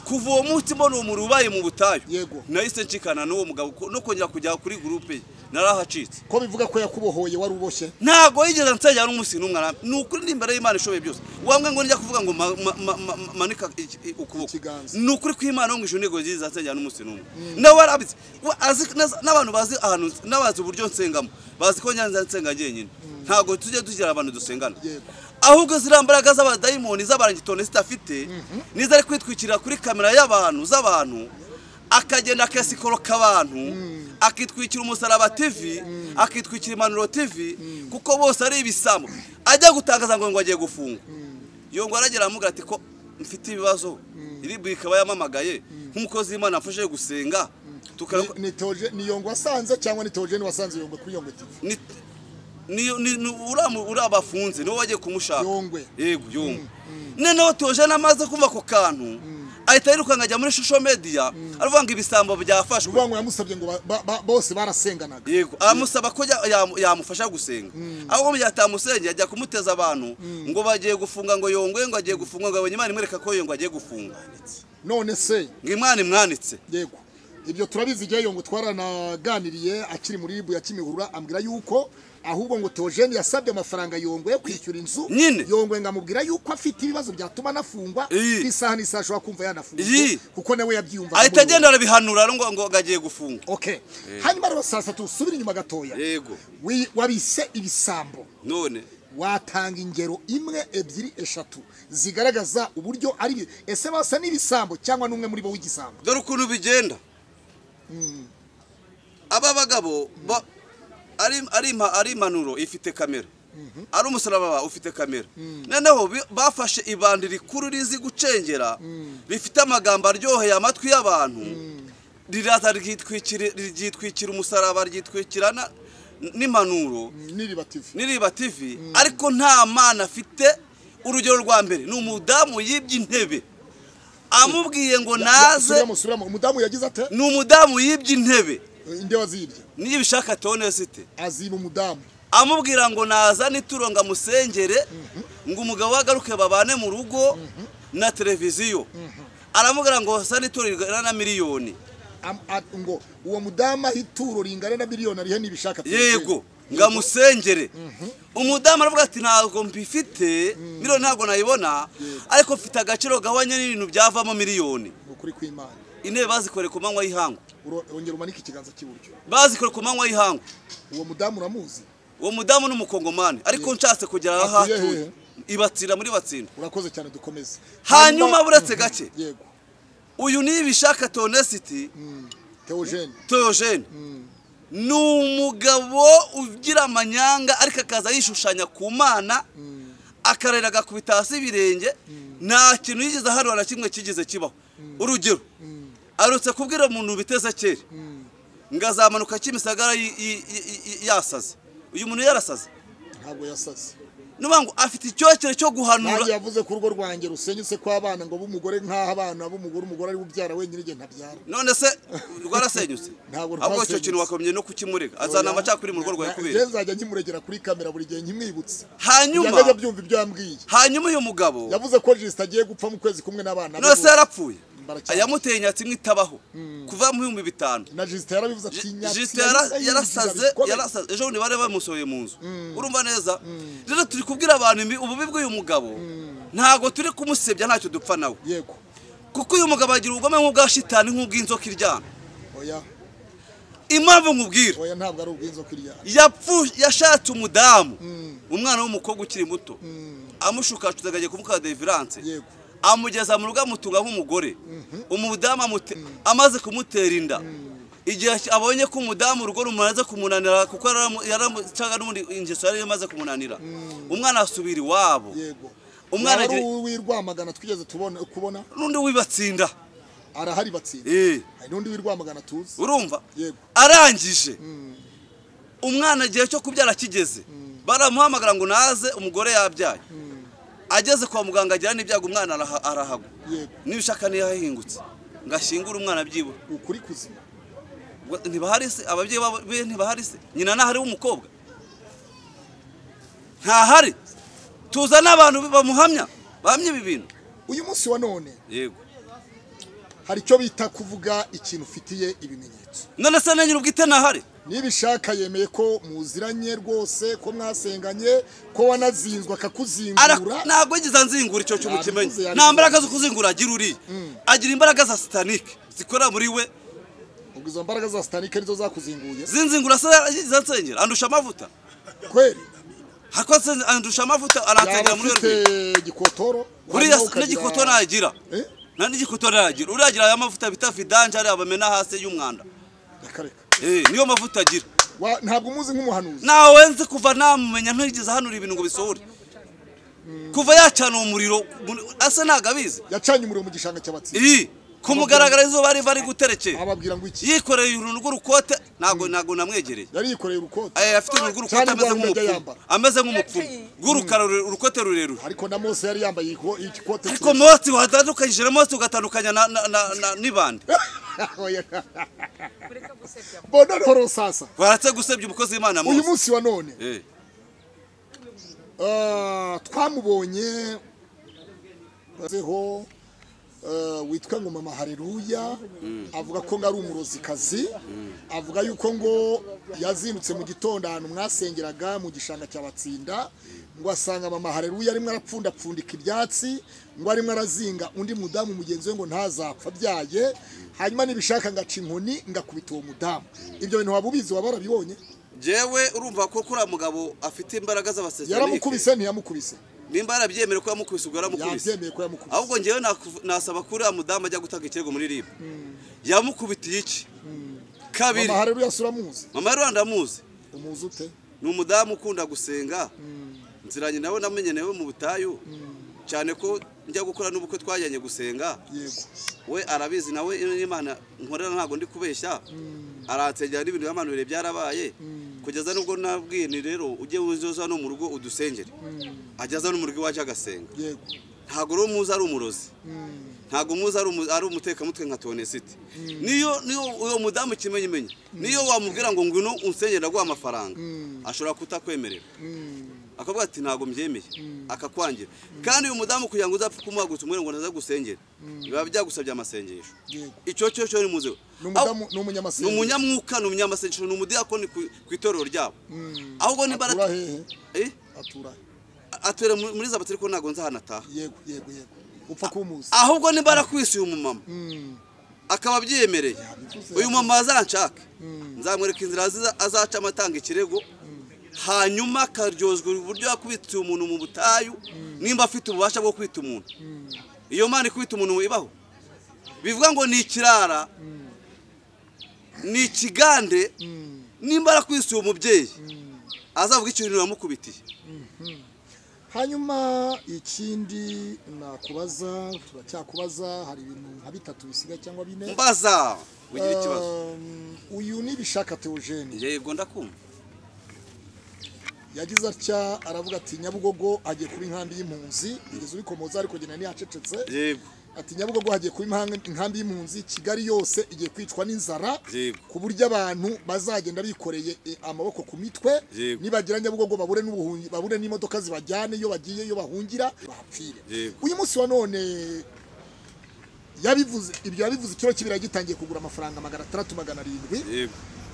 kuva uwo munsi mbona uwo muriro ubaye mu butayu Yego. nahise nshikana n'uwo mugabo ko- no kongera kujya kuri gurupe ye narahacitse ko bivuga ko yakubohoye wari uboshye ntabwo yigeze nsengera n'umunsi n'umwe arambi ni ukuri ni imbere y'imana ishoboye byose wambwe ngo nijya kuvuga ngo ma- ma- ma- ma- ma- manika iki- i- ukuboko Ikiganza. ni ukuri ko imana yo mu ijuru ntabwo yigeze nsengera n'umunsi n'umwe nawe arabitse we azi neza- n'abantu bazi ahantu n'abazi uburyo nsengamo bazi ko nyanza nsenga njyenyine ntabwo tujya tugira abantu dusengana Yego. ahubwo ziriya mbaraga z'abadayimoni z'abarangitone zidafite n'izo ari kwitwikirira kuri kamera y'abantu z'abantu akagenda akasikoroka abantu akitwikira umusaraba tv akitwikira impanuro tv kuko bose ari ibisambo ajya gutangaza ngo ngo agiye gufungwa yongwa aragera aramubwira ati ko mfite ibibazo iribu ikaba yamamagaye nk'umukozi w'imana mfashe gusenga tukaba Ni- ni Theogene- ni yongo wasanze cyangwa ni Theogene wasanze yongwe kuri yongwe TV ni ni ni ni- uramu- urabafunze niwe wagiye kumushaka Yongwe. yego yongwe noneho Theogene amaze kumva ako kantu ahita yirukanka ajya muri shusho mediya aravuga ngo ibisambo byafashwe uvuga ngo yamusabye ngo ba- ba- ba- bose barasenganaga yego aramusaba ko ya- yamu- yamufasha gusenga ahubwo mu gihe atamusengeye ajya kumuteza abantu ngo bagiye gufunga ngo yongwe ngo agiye gufunga ngo abonye imana imwereka ko yongwe agiye gufunga none se ngo imana imwanitse yego ibyo turabizi igihe yongo twaranaganiriye akiri muri ribu ya kimihurura ambwira yuko ahubwo ngo Theogene yasabye amafaranga yongwe yo kwishyura inzu Nyine. yongwe ngo amubwira yuko afite ibibazo byatuma anafungwa Iyi. isaha n'isaha ashobora kumva yanafunzwe Iyi. kuko nawe yabyiyumvaga ahita muri we. agenda arabihanura ngo ngo agiye gufunga okay hanyuma rero saa satu usubire inyuma gatoya yego Wi- wabise ibisambo none watanga ingero imwe ebyiri eshatu zigaragaza uburyo ari bi- ese basa n'ibisambo cyangwa n'umwe muri bo w'igisambo dore ukuntu bigenda aba bagabo ba- ari- ari impa- ari impanuro ifite kamera ari umusaraba ufite kamera noneho bi- bafashe ibandi rikuru rizi gucengera rifite amagambo aryoheye amatwi y'abantu riraza ryitwikira ryitwikira umusaraba ryitwikira na- n'impanuro n'iribativu n'iriba tivi ariko nta mana afite urugero rwa mbere ni umudamu yibye intebe amubwiye ngo naze Subiramo, subiramo. umudamu yagize ate ni umudamu yibye intebe inde wazibye niyo ubishaka tone site aziba umudamu amubwira ngo naza nituro ngo amusengere ngo umugabo we agaruke babane mu rugo na televiziyo aramubwira ngo sa nituro ringana na miliyoni Am- a- ngo uwo mudamu aho ituro ringana na miliyoni arihe nibishaka yego ngo amusengere umudamu aravuga ati ntabwo mbifite miliyoni ntabwo nayibona ariko mfite agaciro gahwanye n'ibintu byavamo miliyoni ukuri kw'imana intebe bazikoreye ku manywa y'ihangu Uro- ongera umanike ikiganza cy'iburyo bazikoreye ku manywa y'ihangu uwo mudamu uramuzi uwo mudamu ni umukongomani ariko nshatse kugera aha Atuye hatuye hehe? ibatsinda muri batsinda urakoze cyane dukomeze hanyuma Hanyuma- buretse gake yego uyu nibishaka tonesiti Mm. Theogene teogene ni umugabo ugira amanyanga ariko akaza yishushanya ku mana akarera agakubita hasi ibirenge nta kintu yigeze aharura na kimwe kigeze kibaho urugero arutse kubwira umuntu biteze kera ngo azamanuka kimisagara yi- yi- yi- yi- yasaze uyu muntu yarasaze ntabwo yasaze ni ukuvuga ngo afite icyokere cyo guhanura nanjye yavuze ko urugo rwanjye rusenyutse kw'abana ngo b'umugore nk'aho abana b'umugore umugore ari we ubyara wenyine igihe ntabyara none se rwarasenyutse Ntabwo ahubwo icyo rwasenyutse. kintu wakagombye no kukimurega azana amacakuri mu rugo rwawe kubera Njye nzajya nkimuregera kuri kamera buri gihe nkimwibutse hanyuma kugira ngo ajye abyumva ibyo yambwiye hanyuma uyu mugabo yavuze ko jisita agiye gupfa mu kwezi kumwe n'abana be none se bose. yarapfuye Mbaracyari. yamuteye inyatsi imwe itabaho kuva mu bihumbi bitanu na jisita yarabivuze ati jisite yarasaze yarasaze ejo bundi bari bamusohoye mu nzu urumva neza rero turi kubwira abantu imbi- ububi bw'uyu mugabo ntabwo turi kumusebya ntacyo dupfa nawe yego kuko uyu mugabo agira ubugome nk'ubwa shitani nk'ubw'inzoka iryana oya impamvu nkubwira oya ntabwo ari ubw'inzoka iryana yapfu yashatse umudamu umwana w'umukobwa ukiri muto amushukacuza akagiye kumuka deviranse Yego. amugeza mu rugo amutunga nk'umugore umudamu amute- amaze kumutera inda igihe abonye ko umudamu urugo rumaze kumunanira kuko yaramu- yaramu- cyangwa n'ubundi ingeso yari imaze kumunanira umwana asubira iwabo yego Umwana wari agiye- uw'irwamagana twigeze tubona kubona n'undi wibatsinda arahari batsinda Eh, hari n'undi w'irwamagana tuzi urumva yego arangije umwana igihe cyo kubyara kigeze baramuhamagara ngo naze umugore yabyaye ageze kwa muganga agira n'ibyago umwana araha- arahagwa yego n'ibishaka niyo yahingutse ngo ashyingure umwana byibura ukuri kuzima Ubwo ntibahari se ababyeyi babo- be ntibahari se nyina ntahari w'umukobwa ntahari tuza n'abantu bamuhamya bahamya ibi bintu uyu munsi wa none yego hari icyo bita kuvuga ikintu ufitiye ibimenyetso none se na nyir'ubwite ntahari nibishaka yemeye ko muziranye rwose ko mwasenganye ko wanazinzwe Ara- akakuzingura ntabwo yigeze anzingura icyo cyuma Yabivuze, ukimenya yabivuze. nta mbaraga zo kuzingura agira uriya agira imbaraga za sitanike zikorera muri we ubwo izo mbaraga za sitanike nizo zakuzinguye zinzingura se yigeze ansengera andusha amavuta kweli hako anse- andusha amavuta aransengera yaba muri afite werurwe igikotoro uriya hanyuma ukagira- n'igikoto ntagira Eh? nta n'igikoto ntagira uriya agira aya mavuta bita vidanje ariya bamena hasi y'umwanda Reka, reka. Eh, niyo mavuta agira Wa- ntabwo umuzi nk'umuhanuzi nawe nzi kuva namumenya ntigeze ahanura ibintu ngo bisohore kuva yacana umuriro mu- asa ntabwo abizi yacanye umuriro mu gishanga cy'abatsinzi iyi kumugaragara izuba riva ari guterekera ababwira ngo iki yikoreye uruntu rw'urukote ntabwo ntabwo namwegereye yari yikoreye urukote Eh, afite uruntu rw'urukote Cyane ameze rwa Rugege nk'umupfumu yambara. ameze nk'umupfumu rw'urukara rure- urukote rurerure ariko na mose yari yambaye iko- igikote ariko motsi watandukanyije na motsi ugatandukanya na- na- na- na- n'ibandi mbona noneho sasa baratse gusebya umukozi w'imana uyu mose munsi wa none Eh, Ah, twamubonye azeho ah, witwa ngo mama hareruya avuga ko ngo ari umurozikazi avuga yuko ngo yazindutse mu gitondo ahantu mwasengeraga mu gishanga cya batsinda ngo asanga mama hareruya arimo arapfundapfundika ibyatsi ngo arimo arazinga undi mudamu mugenzi we ngo ntazapfa abyaye hanyuma nibishaka ngaca inkoni ngakubita uwo mudamu ibyo bintu waba ubizi waba warabibonye jewe urumva ko kuriya mugabo afite imbaraga z'abasesenike yaramukubise ntiyamukubise nimba yarabyemere ko yamukubise ubwo yaramukubise yabyemeye ko yamukubise ahubwo ngewe nakuv- nasaba kuri uriya mudamu ajya gutanga ikirego muri ribu yamukubitiye iki kabiri mama hareruya suramuzi mama rero ndamuzi umuzi ute ni umudamu ukunda gusenga nziranye nawe namenye nawe mu butayu cyane ko njya gukora n'ubukwe twajyanye gusenga yego we arabizi nawe iyo n'imana nkorera ntabwo ndi kubeshya aransengera n'ibintu yamanuriye byarabaye kugeza nubwo nabwiye ni rero ujye uza no mu rugo udusengere ajya aza no mu rugo iwacu agasenga yego ntabwo rero muzi ari umurozi ntabwo umuzi ari umu- ari umutekamutwe nka tonesite niyo niyo uwo mudamu kimenyimenyi niyo wamubwira ngo ngwino unsenyera ndaguha amafaranga ashobora kutakwemerera akavuga ati ntabwo mbyemeye akakwangira kandi uyu mudamu kugira ngo uzapfe kumuhagurutsa umwere ngo naza gusengera biba byagusabye amasengesho Yego. icyo cyo cyo ni muzeho ni umudamu ni umunyamasenga ni umunyamwuka ni umunyamasengesho ni umudiyakoni ku- ku itorero ryabo Mm. ahubwo niba atura hehe Eh? atura he? atura muri muri za batiri ko ntabwo nzahanataha yego yego yego upfa kumuzi ahubwo niba arakwisiye umumama Mm. akaba abyiyemereye yabivuze. uyu mama azanshake nzamwereka inzira aziza- azacamo atanga ikirego hanyuma akaryozwa uburyo yakubitiye umuntu mu butayu nimba afite ububasha bwo kwita umuntu iyo mana ikubita umuntu ibaho bivuga ngo ni ikirara ni ikigande nimba arakwisiye umubyeyi azavuga ikintu uramukubitiye hanyuma ikindi nakubaza turacyakubaza hari ibintu nka bitatu bisigaye cyangwa bine mbaza ugira ikibazo Um, uyu nibishaka Theogene yego ndakumva yagize atya aravuga ati nyabugogo hagiye kuba inkambi y'impunzi yigeze ubikomoza ariko genda ntiyacecetse yego ati nyabugogo hagiye kuba imhang- inkambi y'impunzi kigali yose igiye kwicwa n'inzara Yego. ku buryo abantu bazagenda bikoreye eh, amaboko ku mitwe Yego. nibagira nyabugogo babure n'ubuhungi babure n'imodoka zibajyane iyo bagiye iyo bahungira bahapfire Yego. uyu munsi wa none yabivuze ibyo yabivuze ikiro cy'ibirayi gitangiye kugura amafaranga magana atandatu magana arindwi yego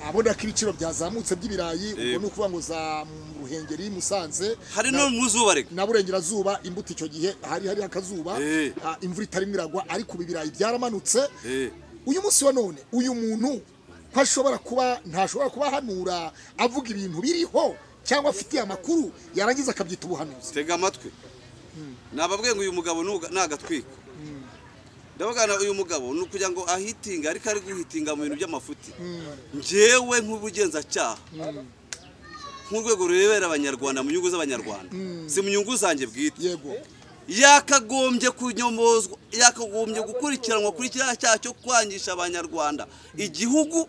abona ko ibiciro byazamutse by'ibirayi ubwo Yego. ni ukuvuga ngo za ruhengeri musanze hari no mu zuba reka na burengerazuba imbuto icyo gihe hari hari akazuba Eh. ah, imvura itarimo iragwa ariko ubu ibirayi byaramanutse Eh. uyu munsi wa none uyu muntu ko ashobora kuba ntashobora kuba ahanura avuga ibintu biriho cyangwa afitiye amakuru yarangiza akabyita ubuhanuzi tega amatwi nababwiye ngo uyu mugabo nuga- nagatwika ndabagana uyu mugabo ni ukugira ngo ahitinga ariko ari guhitinga mu bintu by'amafuti njyewe nk'ubugenzacyaha nk'urwego rurebera abanyarwanda mu nyungu z'abanyarwanda si mu nyungu zanjye bwite yego yakagombye kunyomozwa yakagombye gukurikiranwa kuri kiriya cyaha cyo kwangisha abanyarwanda igihugu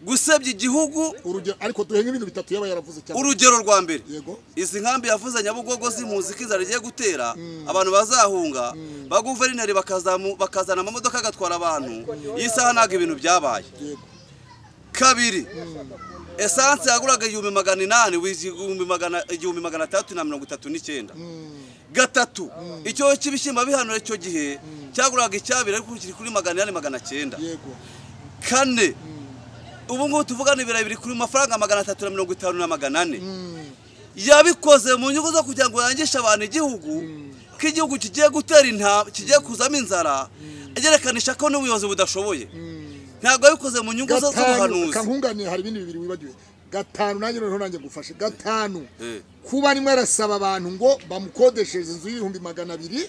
gusebya igihugu urugero ariko duhe nk'ibintu bitatu yaba yaravuze cyane urugero rwa mbere yego izi nkambi yavuze nyabugogo z'impunzi ko inzara rigiye gutera abantu bazahunga ba guverineri bakazamu- bakazana amamodoka agatwara abantu iyi saha ntabwo ibintu byabaye yego kabiri esanse yaguraga igihumbi magana inani wiz- igihumbi magana- igihumbi magana atandatu na mirongo itatu n'icyenda gatatu icyobo cy'ibishyimbo bihanura icyo gihe cyaguraga icyabiri ariko ubu kiri kuri magana inani magana cyenda yego kane ubu ngubu tuvugana ibirayi biri kuri mafaranga magana atatu na mirongo itanu na magana ane yabikoze mu nyungu zo kugira ngo yangishe abantu igihugu ko igihugu kigiye gutera intambwe kigiye kuzamo inzara agerekanisha ko n'ubuyobozi budashoboye ntabwo yabikoze mu nyungu zo gatanu z'ubuhanuzi kankunganire hari ibindi bibiri wibagiwe gatanu nanjye noneho nanjye gufashe gatanu Eh. kuba arimo arasaba abantu ngo bamukodeshereze inzu y'ibihumbi magana abiri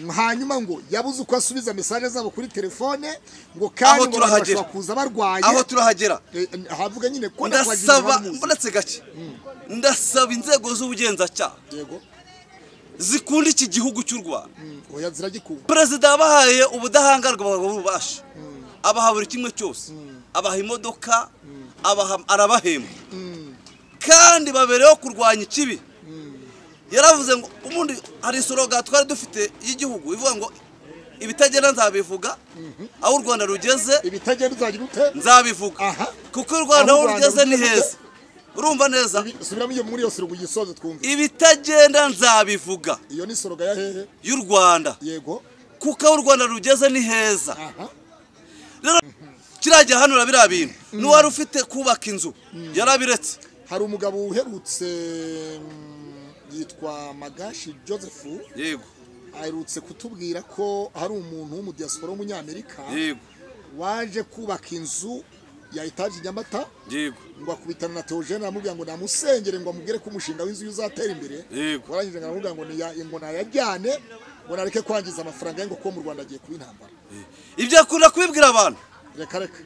hanyuma ngo yabuze uko asubiza mesaje zabo kuri telefone ngo kandi Aho ngo abantu turahagera. bashobora kuza barwaye aho turahagera Eh, havuga nyine ko ndasaba ndakwagirira mbonetse gake ndasaba inzego z'ubugenzacyaha yego zikunda iki gihugu cy'u rwanda Mm, oya ziragikunda perezida yabahaye ubudahangarwa bw'ububasha abaha buri kimwe cyose abaha imodoka abaha- arabahemba kandi babereyeho kurwanya ikibi yaravuze ngo ubundi hari isoroga twari dufite y'igihugu ivuga ngo ibitagenda nzabivuga aho u rwanda rugeze ibitagenda uzagira ute nzabivuga aha kuko u rwanda aho Aho u Rwanda rugeze ni rugeze. heza urumva neza Ibi- subiramo iyo muri yose rugu gisoze twumve ibitagenda nzabivuga iyo ni soroga ya hehe y'u rwanda yego kuko aho u rwanda rugeze ni heza aha kiriya gihanura biriya bintu n'uwari ufite kubaka inzu yarabiretse hari umugabo uherutse mm, yitwa magashi joseph yego aherutse kutubwira ko hari umuntu w'umudiyasipora w'umunyamerika yego waje kubaka inzu ya etaje i nyamata yego ngo akubitana na teogene aramubwira ngo namusengere ngo amubwire ko umushinga w'inzu ye uzatera imbere Yego. warangije ngo aramubwira ngo niya- ngo nayajyane ngo nareke kwangiza amafaranga ye ngo kuko mu rwanda agiye kuba intambara ibyo akunda kubibwira abantu reka reka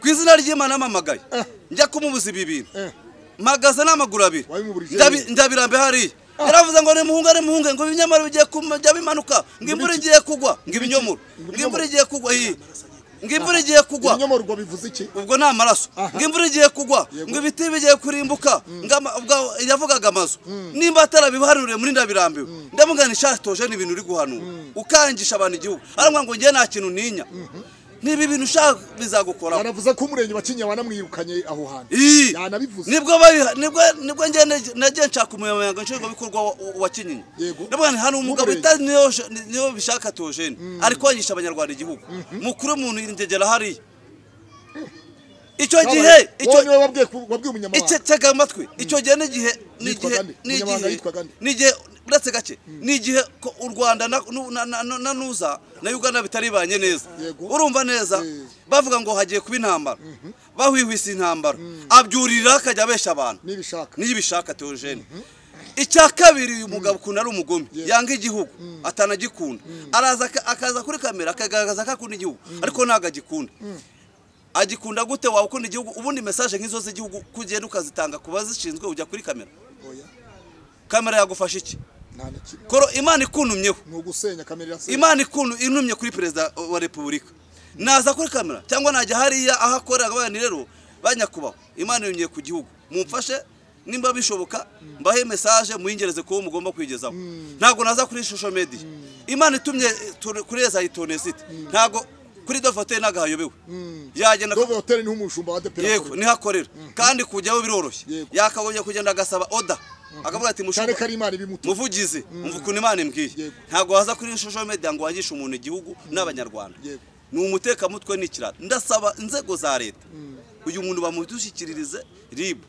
ku izina ry'imana amamagaye Eh. njya kumubuza ibi bintu Eh, mpagaze n'amaguru abiri Wabimuburije Ndabi- rero. ndabirambe hariya yaravuze ngo nimuhunge nimuhunge ngo ibinyomoro bigiye kujya bimanuka ngo imvura igiye kugwa ngo ibinyomoro ngo imvura igiye kugwa iyi ngo imvura igiye kugwa ibinyomoro ubwo bivuze iki ubwo ni amaraso Aha. ngo imvura igiye kugwa Yego. ngo ibiti bigiye kurimbuka ngo ama- ubwo yavugaga amazu nimba atarabiharuriye muri ndabirambiwe ndavuga ni shatoje ni ibintu uri guhanura ukangisha abantu igihugu arambwira ngo ngewe nta kintu ninya niba ibintu ushaka bizagukoraho yanavuze ko umurenge wa kinyinya wanamwirukanye aho hantu Ii! yanabivuze nibwo babiha- nibwo nibwo njye naj- nagiye nshaka umunyamabanga nshingwabikorwa wa- wa kinyinya Yego. ndavuga nti hari umugabo W'umurenge. utari niyo sh- niyo bishaka tojeni ari kwangisha abanyarwanda igihugu mukuru w'umuntu yindegera hariya icyo gihe Babaye- icyo wowe niwe wabwiye ku- wabwiye icyo umunyamabanga tega amatwi icyo gihe n'igihe n'igihe gande. Umunyamabanga n'igihe yitwa gande. n'igihe uretse gake n'igihe ko u rwanda na- nu- na- na- na- na nuza na uganda bitaribanye neza Yego. urumva neza Eh. bavuga ngo hagiye kuba intambara bahwihwisa intambara abyurira akajya abesha abantu nibishaka niyo ubishaka teogene icya kabiri uyu mugabo ukuntu ari umugome yanga igihugu atanagikunda araza aka- akaza kuri kamera akagaragaza ko akunda igihugu ariko ntabwo agikunda agikunda gute waba ukunda igihugu ubundi mesaje nk'izo z'igihugu ko ugenda ukazitanga ku bazishinzwe ujya kuri kamera oya kamera yagufasha iki nta na kimwe koro imana ikuntumyeho ni ugusenya kamere ya se imana ikuntu intumye kuri perezida wa repubulika naza kuri kamera cyangwa najya hariya aho akorera abaye ni rero banyakubaho imana yongeye ku gihugu mumfashe nimba bishoboka mbahe mesaje muyingereze kuwo mugomba kwigezaho ntabwo naza kuri shusho mediya imana itumye tur- kuri eza itonesite ntabwo kuri dofote ntabwo hayobewe yagenda dove hoteli niho umushumba wa adeperi yego akorera niho akorera kandi kujyaho biroroshye Yego. yakagombye kugenda agasaba oda akavuga ati cyane mushobora ko ari imana ibimutuye muvugizi umva ukuntu imana imbwiye Yego. ntabwo waza kuri social media ngo wangishe umuntu igihugu n'abanyarwanda Yego. ni umutekamutwe n'ikiraro ndasaba inzego za leta uyu muntu bamudushyikiririze rib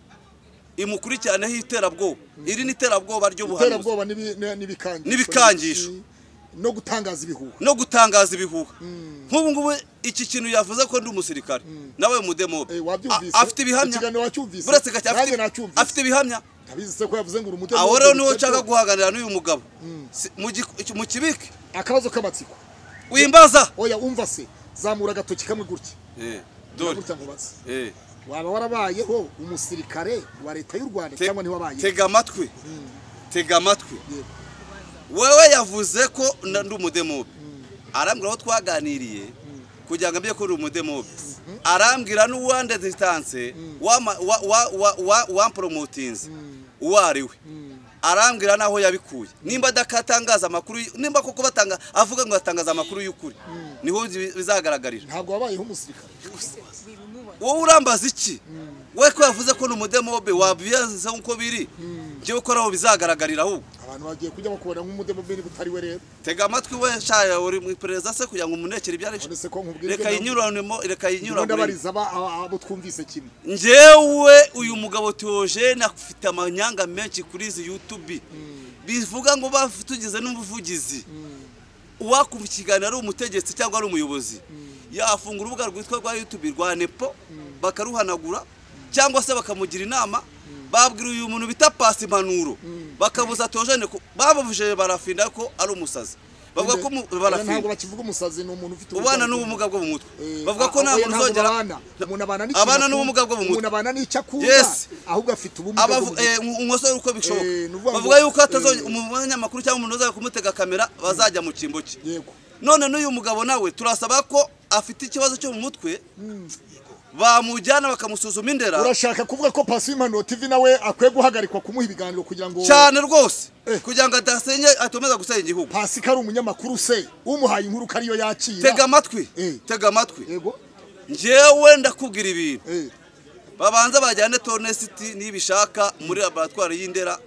imukurikiranyeho iterabwoba iri ni iterabwoba ry'ubuhanuzi iterabwoba n'ibi- n'i- n'ibikangisho N'ibikangisho. no gutangaza ibihuha no gutangaza ibihuha nk'ubu ngubu iki kintu yavuze ko ndi umusirikare nawe umudemobe Eh, A- wabyumvise afite ibihamya ikiganiro wacyumvise buretse gake afite- nanjye nacyumvise afite ibihamya ntabizi se ko yavuze ngo uri umudemobe aho rero niho gusa nshaka byo. guhaganira n'uyu mugabo Si- mu gi- mu kibike akabazo k'amatsiko wimbaza oya umva se zamura agatoki kamwe gutya Eh, dore. gutya ngo baze Eh. waba warabayeho umusirikare wa leta y'u rwanda Te- cyangwa ntiwabayeho tega amatwi tega amatwi Yego. wewe yavuze ko na- ndi umudemobe arambwira aho twaganiriye kugira ngo ambye ko uri umudemobe arambwira n'uwande distance wama- wa- wa- wa- wa- wamporomotinze uwo ari we arambwira n'aho yabikuye nimba adatangaza amakuru y- nimba koko batanga avuga ngo atangaza amakuru y'ukuri niho bi- bizagaragarira ntabwo wabayeho umusirikare wowe urambaza iki we ko yavuze ko ni umudemobe wabiyanze uko biri njyewe ko ari aho bizagaragarira ahubwo abantu bagiye kujya bakubona nk'umudemobe niba utari we rero tega amatwi we shaya uri mu iperereza se kugira ngo umunekere ibyari none se ko nkubwira reka yinyuranemo reka yinyuranemo ndabariza aba- aba- abo twumvise kimwe njyewe uyu mugabo teogene afite amanyanga menshi kuri izi yutubi bivuga ngo batugize n'umuvugizi uwakumva ikiganiro ari umutegetsi cyangwa ari umuyobozi yafungura urubuga rwitwa rwa yutubi rwa nepo bakaruhanagura cyangwa se bakamugira inama babwira uyu muntu bita pasi impanuro bakabuza teogene ko- bababujije barafinda ko ari umusazi bavuga ko mu- Oya, ntabwo barafinda bakivuga umusazi ni umuntu ufite ubana n'ubumuga bwo mu mutwe Eh, bavuga ko ah, nta oya, muntu ntabwo uzongera babana. umuntu abana n'ikintu abana akunda. n'ubumuga bwo mu mutwe. umuntu abana n'icyo akunda Yes. ahubwo afite ubumuga bwo mu abavu mutwe. eh, umusore uko bishoboka Eh, ni ukuvuga ngo- bavuga yuko eh. atazongera umunyamakuru cyangwa umuntu uzajya kumutega kamera bazajya mu cyimbo cye yego none n'uyu mugabo nawe turasaba ko afite ikibazo cyo mu mutwe bamujyana bakamusuzuma indera urashaka kuvuga ko pasi w'impanuro tv nawe akwiye guhagarikwa kumuha ibiganiro kugira ngo cyane rwose Eh. kugira ngo adasenya atomeza gusenya igihugu pasi ko ari umunyamakuru se umuhaye inkuru ko ariyo yakira tega amatwi Eh. tega amatwi yego njyewe ndakubwira ibintu eh, babanza bajyane tonesiti nibishaka muri laboratwari y'indera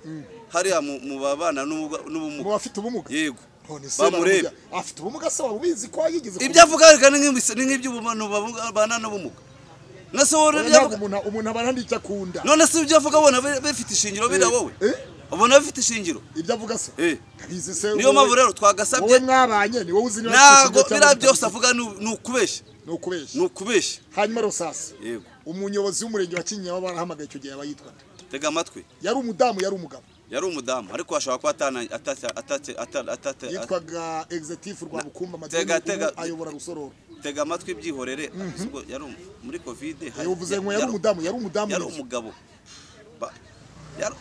hariya mu mu babana n'ubumuga- mu n'ubumuga bafite ubumuga yego none se bamurebe baramujya- afite ubumuga se waba ubizi ko yigeze ibyo avuga reka ni nk'ibisa- ni nk'iby'ubumuntu babana n'ubumuga nose wowe ibyo ntabwo avuga umuntu umuntu abana n'icyo akunda none se ibyo avuga ubona bi- bifite ishingiro bira Eh, wowe eh. ubona bifite ishingiro ibyo avuga se Eh. ndabizi se niyo wowe- mpamvu rero wowe twagasabye mwabanye ni wowe uzi niba ntabwo afite biriya ikibazo cyangwa byose avuga ni u- ni ukubeshya ni ukubeshya ni ukubeshya hanyuma rosasi yego umuyobozi w'umurenge wa kinyinya waba barahamagaye icyo gihe abayitwa tega amatwi yari umudamu yari umugabo yari umudamu ariko ashobora kuba atana- atata- atata- ata- ata- yitwaga executive rwa bukumba Tega, madini tega. ayobora rusororo tega amatwi byihorere ahubwo yari um- muri kovide hari- uvuze ngo yari- yari umudamu yari umudamu yari nyine. umugabo Ba- yari-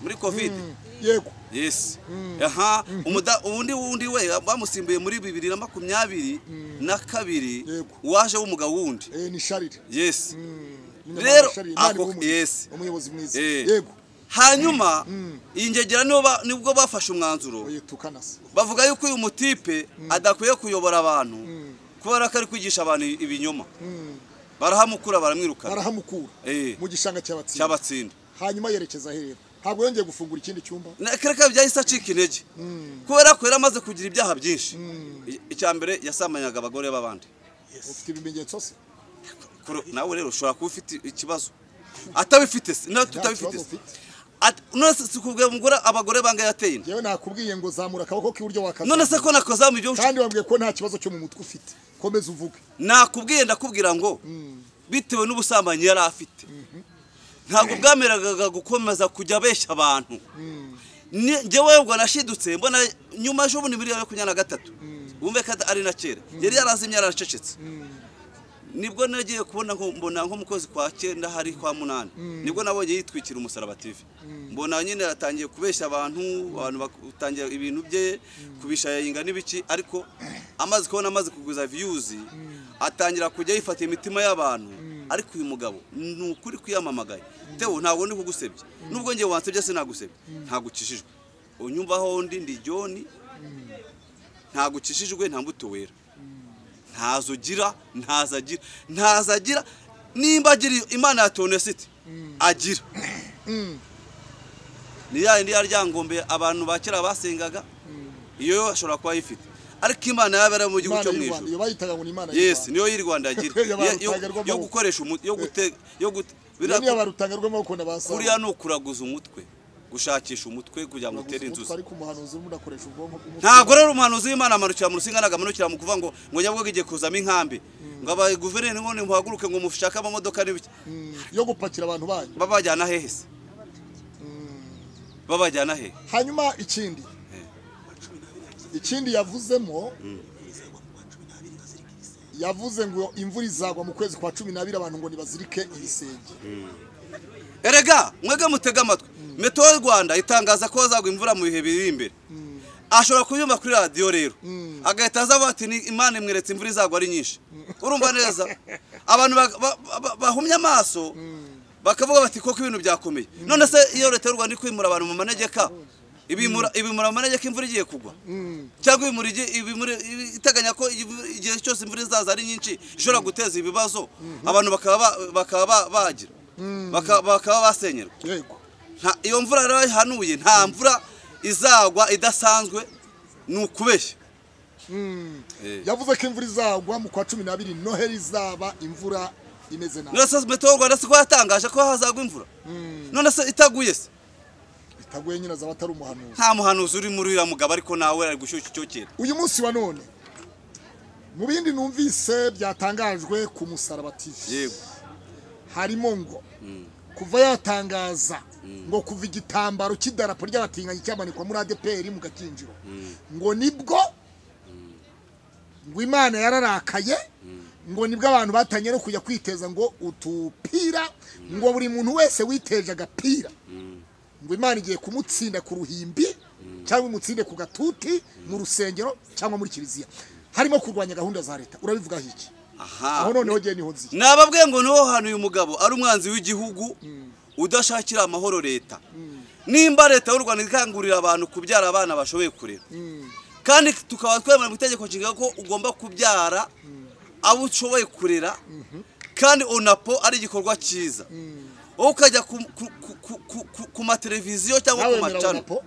muri kovide yego yesi aha umuda undi wundi we bamusimbuye muri bibiri na makumyabiri na kabiri Yego. waje w'umugabo wundi Eh, ni sharire yesi Umunyamabanga Rero, Charles, Imana ako- ibihumurize. yes. umuyobozi mwiza Eh. yego hanyuma iyi ngegera nibo ba- nibwo bafashe umwanzuro oye tukanase bavuga yuko uyu mutipe adakwiye kuyobora abantu kubera ko ari kwigisha abantu ibinyoma barahamukura baramwirukana barahamukura Eh. mu gishanga cy'abatsinda cyabatsinda hanyuma yerekeza aherera ntabwo yongeye gufungura ikindi cyumba kereka byahise acika intege kubera ko yari amaze kugira ibyaha byinshi I- icya mbere yasamanyaga abagore b'abandi ufite ibimenyetso se Kuro- nawe rero ushobora kuba ufite ikibazo atabifite se nawe tutabifite kibazo se ufite. At- none se sikubwira mugore abagore bangahe yateye inda yewe nakubwiye ngo zamura akaboko k'iburyo wakazamuye none se ko nakozamu ibyo kandi wambwiye ko nta kibazo cyo mu mutwe ufite komeza uvuge nakubwiye ndakubwira ngo bitewe n'ubusambanyi yari afite ntabwo bwameragaga gukomeza kujya abeshya abantu Ni- njyewe ubwo nashidutse mbona nyuma ejo bundi miliyoni makumyabiri na gatatu wumve ko ari na kera yari yarazimye yaracecetse nibwo nagiye kubona nko- mbona nko mu kwezi kwa cyenda hari kwa munani nibwo nabonye yitwikira umusaraba TV mbona nyine yatangiye kubeshya abantu abantu batangira ibintu bye kubishayayinga n'ibiki ariko amaze kubona amaze kuguza viyuzi atangira kujya yifatira imitima y'abantu ariko uyu mugabo ni ukuri kwiyamamagaye tewe ntabwo ndi kugusebya nubwo ngiye wansebye sinagusebye ntabwo ukijijwe unyumvaho ndi ndi joni ntabwo ukijijwe nta mbuto wera ntazo ugira ntazo agira ntazo agira nimba agira iyo- imana ya tonesite agira ni ya yindi ya ryangombe abantu ba kera basengaga iyo yo ashobora kuba ayifite ariko imana yaba ari mu gihugu imana cyo mu y'u Rwanda ijoro iyo bayitaga ngo ni imana y'u yesi Rwanda. niyo y'iri rwanda agira Iyo Yo- yo- barutagerwamo. yo gukoresha umuti yo gute yo gute Iyo niyo bira- barutanga rw'amaboko na ba Sawuli. kuriya ni ukuraguza umutwe gushakisha umutwe kugira ngo Uraguze utere umutwe, inzuzi ariko umuhanuzi urimo urakoresha ubwonko bw'umutwe. ntabwo rero umuhanuzi w'imana amanukira mu rusinga nagamanukira mu kuvuga ngo ngo nyabwo igiye kuzamo inkambi ngo aba guverineri ngo muhaguruke ngo mushake amamodoka n'ibiki Mm, yo gupakira abantu banyu babajyana hehe se babajyana hehe hanyuma ikindi ikindi yavuzemo yavuze ngo imvura izagwa mu kwezi kwa cumi n'abiri abantu ngo nibazirike ibisenge erega mwege mutege amatwi meto y'u rwanda itangaza ko hazagwa imvura mu bihe biri imbere ashobora kubyumva kuri radiyo rero agahita aza avuga ati "Ni imana imweretse imvura izagwa ari nyinshi urumva neza abantu ba- ba- ba- bahumye amaso bakavuga bati koko ibintu byakomeye none se iyo leta y'u rwanda iri kwimura abantu mu manegeka ibimura ibimura mu manegeka imvura igiye kugwa cyangwa ibimura igihe- ibimura- ibi- iteganya ko imvura- igihe cyose imvura izaza ari nyinshi ishobora guteza ibibazo abantu bakaba ba- bakaba ba- bagira Baka- bakaba basenyerwa yego nta iyo mvura rero ihanuye nta mvura izagwa idasanzwe ni ukubeshya Eh. yavuze ko imvura izagwa mu kwa cumi n'abiri noheli izaba imvura imeze nabi none se metewo rwanda siko yatangaje ko hazagwa imvura none se itaguye se itaguye nyine azaba atari umuhanuzi nta muhanuzi uri muri uriya mugabo ariko nawe ari gushyushya icyo kintu uyu munsi wa none mu bindi numvise byatangajwe ku musaraba TV yego harimo ngo kuva yatangaza ngo kuva igitambaro cy'idarapo ry'abatinganyi cyamanikwa muri ADPR mu gakinjiro ngo nibwo ngo Imana yararakaye ngo nibwo abantu batanye no kujya kwiteza ngo utupira ngo buri muntu wese witeje agapira ngo Imana igiye kumutsinda ku ruhimbi cyangwa imutsinde ku gatuti mu rusengero cyangwa muri kiliziya harimo kurwanya gahunda za leta urabivugaho iki aha aho noneho ngiye niho nziye nababwiye ngo niho hantu uyu mugabo ari umwanzi w'igihugu udashakira amahoro leta nimba leta y'u rwanda ikangurira abantu kubyara abana bashoboye kurera kandi tukaba twemera mu itegeko nshinga ko ugomba kubyara abo ushoboye kurera kandi onapo ari igikorwa cyiza wowe ukajya ku- ku- ku- ku- ku- ku- ku mateleviziyo cyangwa ku nawemera macana rapo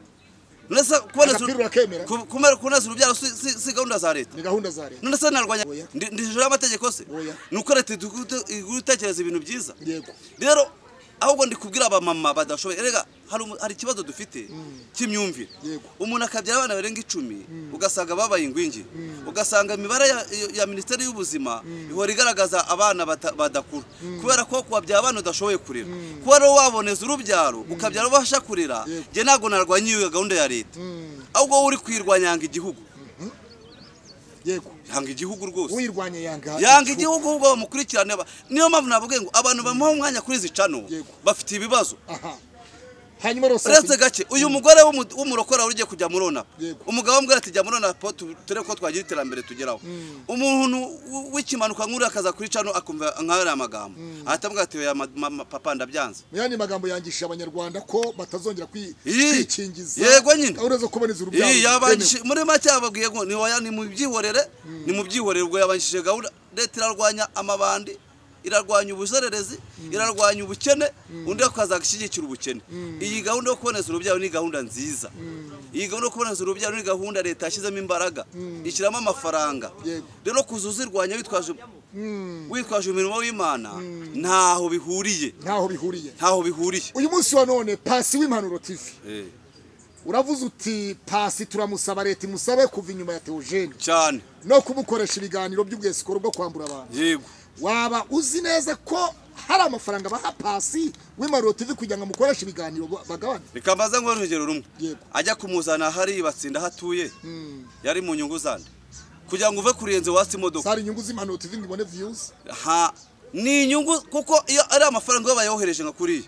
none se kuboneza Agapira urakemera? ku- kumera- kuboneza urubyaro si- si si gahunda za leta ni gahunda za leta none se narwanya Oya. ndi- ndi hejuru y'amategeko se Oya. ni uko leta idugu- igura itekereza ibintu byiza yego rero ahubwo ndi kubwira abamama badashoboye rega hari umu- hari ikibazo dufite cy'imyumvire Yego. umuntu akabyara abana barenga icumi ugasanga babaye ingwingiri ugasanga imibare ya- ya minisiteri y'ubuzima ihora igaragaza abana bata- badakura kubera ko kubabyara abana udashoboye kurera kuba rero waboneza urubyaro ukabyara ubasha kurera njye ntabwo narwanya iyo gahunda ya leta ahubwo wowe uri kuyirwanyanga igihugu yego yanga igihugu rwose uyirwanya yanga yanga igifu. igihugu ubwo bamukurikirane ba- niyo mpamvu navuga ngo abantu bamuha umwanya kuri izi cano Yego. bafite ibibazo aha hanyuma rero uretse sasa gake uyu mugore w'umu- w'umurokora wari ugiye kujya muri ona Yego. umugabo ambwira ati jya muri ona po tu- turebe ko twagira iterambere tugeraho umuntu w- w'ikimanuka nk'uriya akaza kuri cano akumva nk'ariya amagambo ahita amubwira ati oya ma- ma- ma- papa ndabyanze yani magambo yangisha abanyarwanda ko batazongera kwi- Ii, kwikingiza yego nyine. gahunda zo kuboneza urubyaro Iyi bitemewe. yabanshi muri make yababwiye ngo ni oya ni mubyihorere ni mubyihorere ubwo yabanshije gahunda leta irarwanya amabandi irarwanya ubuzererezi irarwanya ubukene undi akaza gushyigikira ubukene iyi gahunda yo kuboneza urubyaro ni gahunda nziza iyi gahunda yo kuboneza urubyaro ni gahunda leta yashyizemo imbaraga ishyiramo amafaranga Yego. rero kuza uzirwanya witwaje witwaje umurimo w'imana ntaho bihuriye ntaho bihuriye ntaho bihuriye uyu munsi wa none pasi w'impanuro tv Eh, uravuze uti pasi turamusaba leta imusabe kuva inyuma ya teogene cyane no kumukoresha ibiganiro by'ubwesikoro bwo kwambura abantu yego waba uzi neza ko hari amafaranga baha pasi w'impanuro tv kugira ngo amukoreshe ibiganiro ba- bagabane reka mbaze ngo urugero rumwe Yego. ajya kumuzana ahari batsinda aho atuye yari mu nyungu zande kugira ngo uve kurenze wasi imodoka zari inyungu z'impanuro tv ngo ibone viyuzi ha ni inyungu kuko iyo ari amafaranga baba bayohereje nka kuriya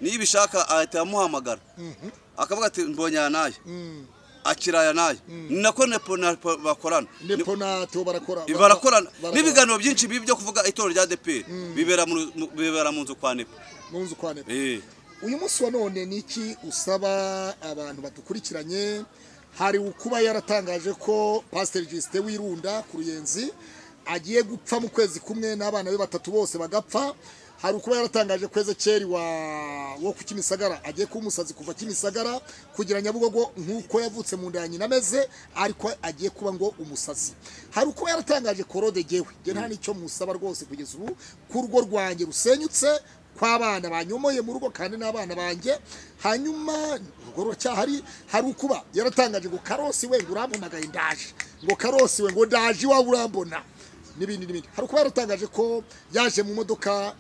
niyo ibishaka ahita amuhamagara akavuga ati mbonye aya n'aya akira aya n'aya ni nako nepo na Nepo bakorana nepo na teo barakora Ni- barakorana barakorana. n'ibiganiro byinshi bibi byo kuvuga itorero rya deperi bibera mu- mu- bibera mu nzu kwa nepo mu nzu kwa nepo Eh. uyu munsi wa none ni iki usaba abantu badukurikiranye hari ukuba yaratangaje ko pasiteri jisite w'irunda ku ruyenzi agiye gupfa mu kwezi kumwe n'abana be batatu bose bagapfa hari ukuba yaratangaje ko ezekeri wa wo ku kimisagara agiye kuba umusazi kuva kimisagara kugira nyabugogo nk'uko yavutse mu nda ya nyina ameze ariko agiye kuba ngo umusazi hari ukuba yaratangaje korode gewe nge nta n'icyo musaba rwose kugeza ubu ku rugo rwanjye rusenyutse kw'abana banyomoye mu rugo kandi n'abana banjye hanyuma urugo ruracyahari hari ukuba yaratangaje ngo karosi we ngo urampamagaye ndaje ngo karosi we ngo ndaje iwawe urambona n'ibindi n'ibindi hari ukuba yaratangaje ko yaje mu modoka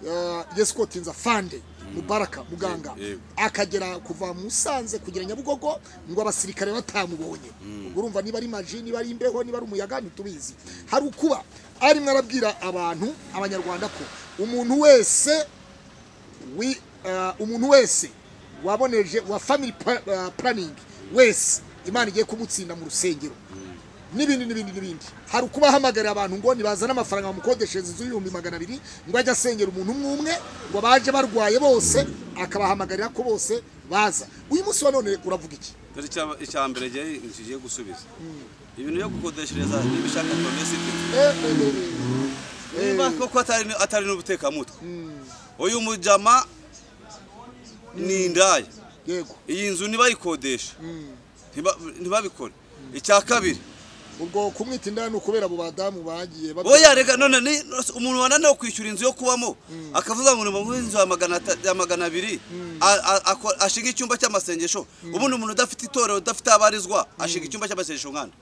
eh, yesikotinza fande mubaraka muganga Yego, yego. akagera kuva Musanze kugera Nyabugogo ngo abasirikare batamubonye ubwo urumva niba ari maji niba ari imbeho niba ari umuyaga ntitubizi hari ukuba arimo arabwira abantu abanyarwanda ko umuntu wese wi- eh, umuntu wese waboneje wa family pla- eh, planning wese imana igiye kumutsinda mu rusengero n'ibindi n'ibindi n'ibindi hari ukuba ahamagarira abantu ngo nibazane amafaranga bamukodeshereza inzu y'ibihumbi magana abiri ngo ajye asengera umuntu umwe umwe ngo baje barwaye bose akabahamagarira ko bose baza uyu munsi wa none uravuga iki dore icya- icya mbere gihe ngiye gusubiza ibintu byo gukodeshereza n'ibishaka tonesiti niba koko atari atari n'ubutekamutwe uyu mujama ni indaya yego iyi nzu ntibayikodeshe Ntiba- ntibabikore icya kabiri ubwo kumwita indaya ni ukubera abo badamu bagiye babwira- oya reka none ni- umuntu wananiwe kwishyura inzu yo kubamo akavuga ngo ni mu inzu ya magana ata- ya magana abiri a- a- ako- ashinga icyumba cy'amasengesho ubundi umuntu udafite itorero udafite abarizwa ashinga icyumba cy'amasengesho nkana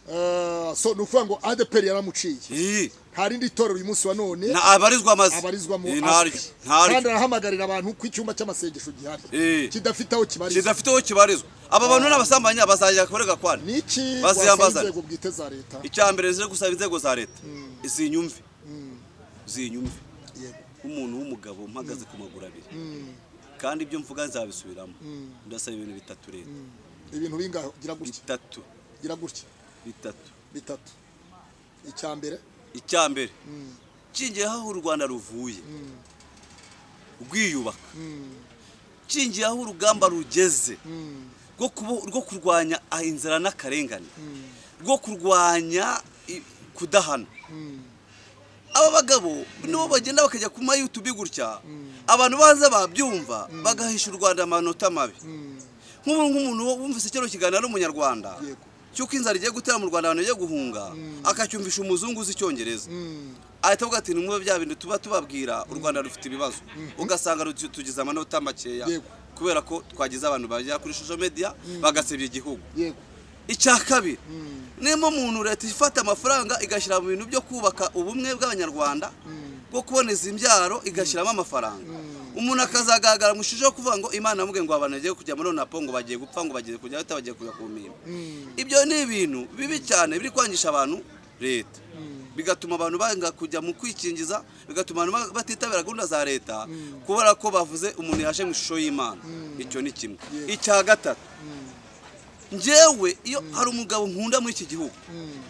Eh, so ni ukuvuga ngo adeperi yaramuciye Ii. nta rindi torero uyu munsi wa none Nta- abarizwa amazi abarizwamo Ii, azwi ntaryo ntaryo kandi arahamagarira abantu ko icyumba cy'amasengesho gihari Eh. kidafite aho kibarizwa kidafite aho kibarizwa aba bantu n'abasambanyi bazajya kurega kwana ni iki Baziyambazana. wasaba inzego bwite za leta icya mbere rero gusaba inzego za leta zinyumve zinyumve Yego. nk'umuntu w'umugabo mpagaze ku maguru abiri kandi ibyo mvuga nzabisubiramo ndasaba ibintu bitatu leta ibintu bingahe gira gutya bitatu gira gutya bitatu bitatu icya mbere icya mbere kingiye aho u rwanda ruvuye rwiyubaka kingiye aho urugamba rugeze rwo kubu- rwo kurwanya ah, inzara n'akarengane rwo kurwanya i- kudahana aba bagabo nibo bagenda bakajya ku mayutubi gutya abantu baza babyumva bagahisha u rwanda amanota mabi nk'ubu nk'umuntu wumvise kino kiganiro ari umunyarwanda Yego. cy'uko inzara igiye gutera mu rwanda abantu bagiye guhunga akacyumvisha umuzungu uzi icyongereza ahita avuga ati nimube bya bintu tuba tubabwira u rwanda rufite ibibazo ugasanga rutu- tugize amanota makeya Yego. kubera ko twagize abantu bagera kuri social media bagasebya igihugu yego icya kabiri niba umuntu leta ifata amafaranga igashyira mu bintu byo kubaka ubumwe bw'abanyarwanda bwo kuboneza imbyaro igashyiramo amafaranga umuntu akazagaragara mu ishusho yo kuvuga ngo imana yamubwiye ngo abantu bagiye kujya muri onapo ngo bagiye gupfa ngo bagiye kujya ahita bagiye kujya ku mpinga ibyo ni ibintu bibi cyane biri kwangisha abantu leta bigatuma abantu banga kujya mu kwikingiza bigatuma abantu ba- batitabira gahunda za leta kubera ko bavuze umuntu yaje mu ishusho y'imana icyo ni kimwe icya gatatu njyewe iyo hari umugabo nkunda muri iki gihugu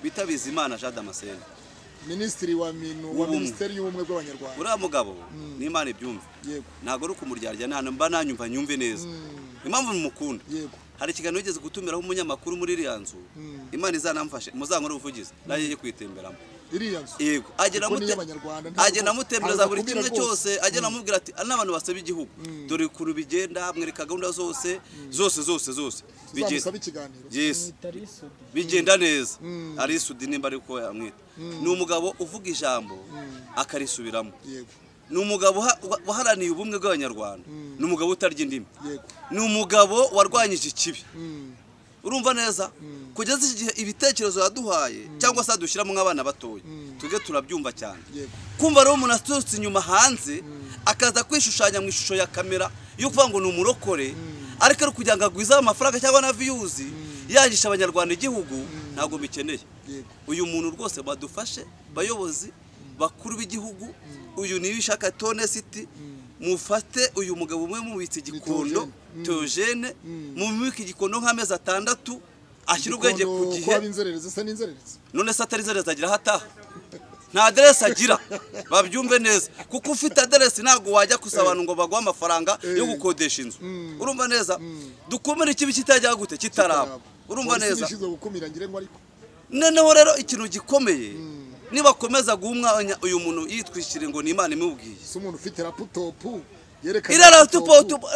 bita bizimana jean damascene minisitiri wa minu wa W'ubumwe. minisiteri y'ubumwe bw'abanyarwanda uriya mugabo n'imana ibyumve yego ntabwo ari ukumuryarya nta mba nanyumva nyumve neza impamvu mumukunda yego hari ikiganiro yigeze gutumiraho umunyamakuru muri iriya nzu imana izanamfashe muzankorere ubuvugizi nanjye njye kuyitemberamo iriya nzu yego agenda Kuko niyo amute- Abanyarwanda ntabwo- agenda amutembereza buri akumira kimwe rwose. cyose agenda amubwira ati "Ari n'abantu basaba igihugu dore ukuntu bigenda mwereka gahunda zose zose zose zose Bigenda- tuzamusaba ikiganiro Yes. bigenda neza arisudi nimba ariko yamwita ni umugabo uvuga ijambo akarisubiramo yego ni umugabo uha- wa- waharaniye ubumwe bw'abanyarwanda ni umugabo utarya indimi yego ni umugabo warwanyije ikibi Mm. urumva neza kugeza igihe ibitekerezo yaduhaye cyangwa se adushyiramo nk'abana batoya tujye turabyumva cyane yego kumva rero umuntu aturutse inyuma hanze akaza kwishushanya mu ishusho ya kamera yo kuvuga ngo ni umurokore ariko ari kugira ngo agwizeho amafaranga cyangwa na viyuzi yangisha abanyarwanda igihugu ntabwo bikeneye yego uyu muntu rwose badufashe bayobozi bakuru b'igihugu uyu niwe ishaka tone siti mufate uyu mugabo umwe mubitse igikondo teogene mumubike igikondo nk'amezi atandatu ashyira ubwenge ku Gikondo gihe ko haba inzererezi se n'inzererezi none se atari aderesi agira aho ataha nta aderesi agira babyumve neza kuko ufite aderesi ntabwo wajya gusa abantu ngo baguhe amafaranga yo gukodesha inzu urumva neza dukumire ikibi kitajya gute kitaraba urumva Polisi neza ishinzwe gukumira ngira ngo ariko noneho rero ikintu gikomeye nibakomeza guha umwanya uyu muntu yitwishyire ngo ni imana imubwiye si umuntu ufite raputopu yerekana iriya raputopu. raputopu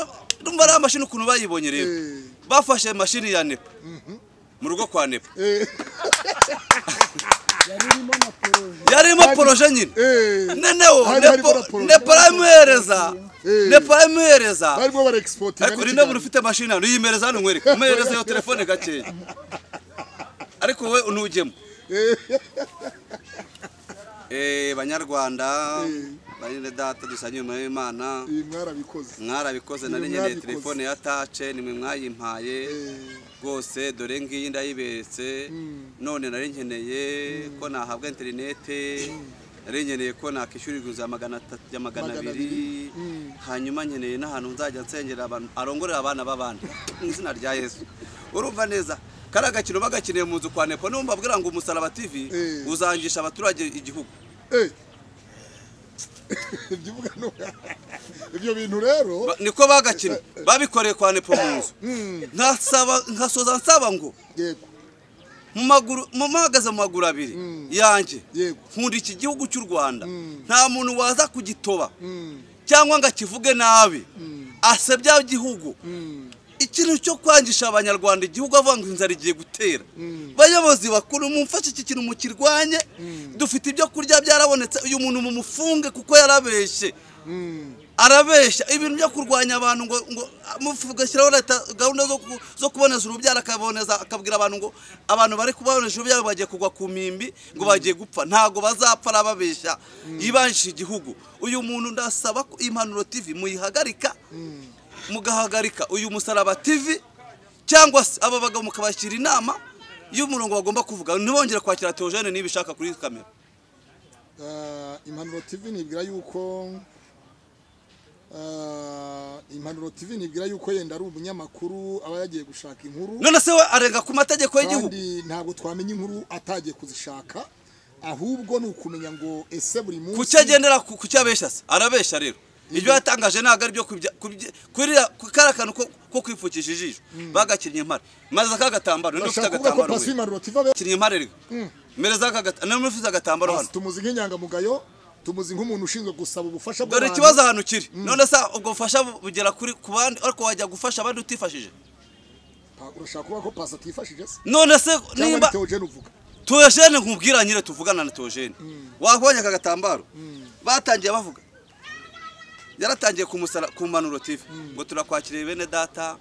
urumva ari amashini ukuntu bayibonye rero Eh. bafashe mashini ya nepa mu rugo kwa nepa Eh, yari irimo na poroje yarimo poroje nyine eh. noneho Hari harimo na nepo poroje. nepo aramuhereza Eh. nepo aramuhereza barimo baregisportinga ariko rino buri ufite mashini hano yimereza hano nkwereka umuhereza iyo telefone gakeya ariko wowe ntujyemo Eh, banyarwanda banyine data dusangiye umurimo w'imana ibi mwarabikoze mwarabikoze nari Ibi nyine mwabikoze. telefone ya tace nimwe mwayimpaye rwose dore ngiyi ndayibetse none nari nkeneye ko nahabwa interinete nari nkeneye ko nakishyura iguriro ya magana atatu ya magana Magana abiri hanyuma nkeneye n'ahantu nzajya nsengera abantu arongorera abana b'abandi mu izina rya yesu urumva neza kariya gakino bagakeneye mu nzu kwa nepo niyo mbabwira ngo umusaraba tv Eh. uzangisha abaturage igihugu Eh. Ibyo uvuga ni uko- ibyo bintu rero Ba- niko bagakinnye babikoreye kwa nepo mu nzu nkasaba nkasoza nsaba ngo yego mu maguru mu mpagaze mu maguru abiri yanjye yego nkunda iki gihugu cy'u rwanda nta muntu waza kugitoba Mm, cyangwa ngo akivuge nabi asebya igihugu mm, ikintu cyo kwangisha abanyarwanda igihugu avuga ngo inzara igiye gutera bayobozi bakuru mumfashe iki kintu mukirwanye dufite ibyo kurya byarabonetse uyu muntu mumufunge kuko yarabeshye mm. arabeshya ibintu byo kurwanya abantu ngo ngo mugashyiraho leta gahunda zo, ku- zo kuboneza urubyaro akaboneza akabwira abantu ngo abantu bari kuboneza urubyaro bagiye kugwa ku mimbi ngo bagiye gupfa ntago bazapfa arababeshya yibanjije igihugu uyu muntu ndasaba ko impanuro TV muyihagarika mugahagarika uyu musaraba TV cyangwa se aba bagabo mukabashyira inama y'umurongo bagomba kuvuga ntibongere kwakira Theogene niba ishaka kuri kamera Ah, impanuro tv nibwira yuko ah, impanuro tv nibwira yuko yenda ari umunyamakuru aba yagiye gushaka inkuru none se we arenga ku mategeko y'igihugu kandi ntabwo twamenya inkuru atagiye kuzishaka ahubwo ni ukumenya ngo ese buri munsi kuki agendera ku kuki abeshya se arabeshya rero ibyo yatangaje ntabwo ari byo kariya kantu ko- ko kwipfukisha ijisho bagakinnye impare maze aka gatambaro niba ufite bashaka kuvuga ko agatambaro pasi we impanuro tv abe kinnye impare rega mereza aka gatambaro niba ufite agatambaro hano Pasi tumuzi nk'inyangamugayo tumuzi nk'umuntu ushinzwe gusaba ubufasha dore bw'abantu ikibazo ahantu kiri none se ubwo bufasha bugera kuri ku bandi ariko wajya gufasha abandi utifashije Pa- urashaka kuvuga ko pasi atifashije se none se cyangwa nimba ni teogene uvuga Theogene nkubwira nyine tuvugana na Theogene wakubonye aka gatambaro batangiye bavuga yaratangiye kumusara ku mpanuro TV ngo turakwakiriye bene data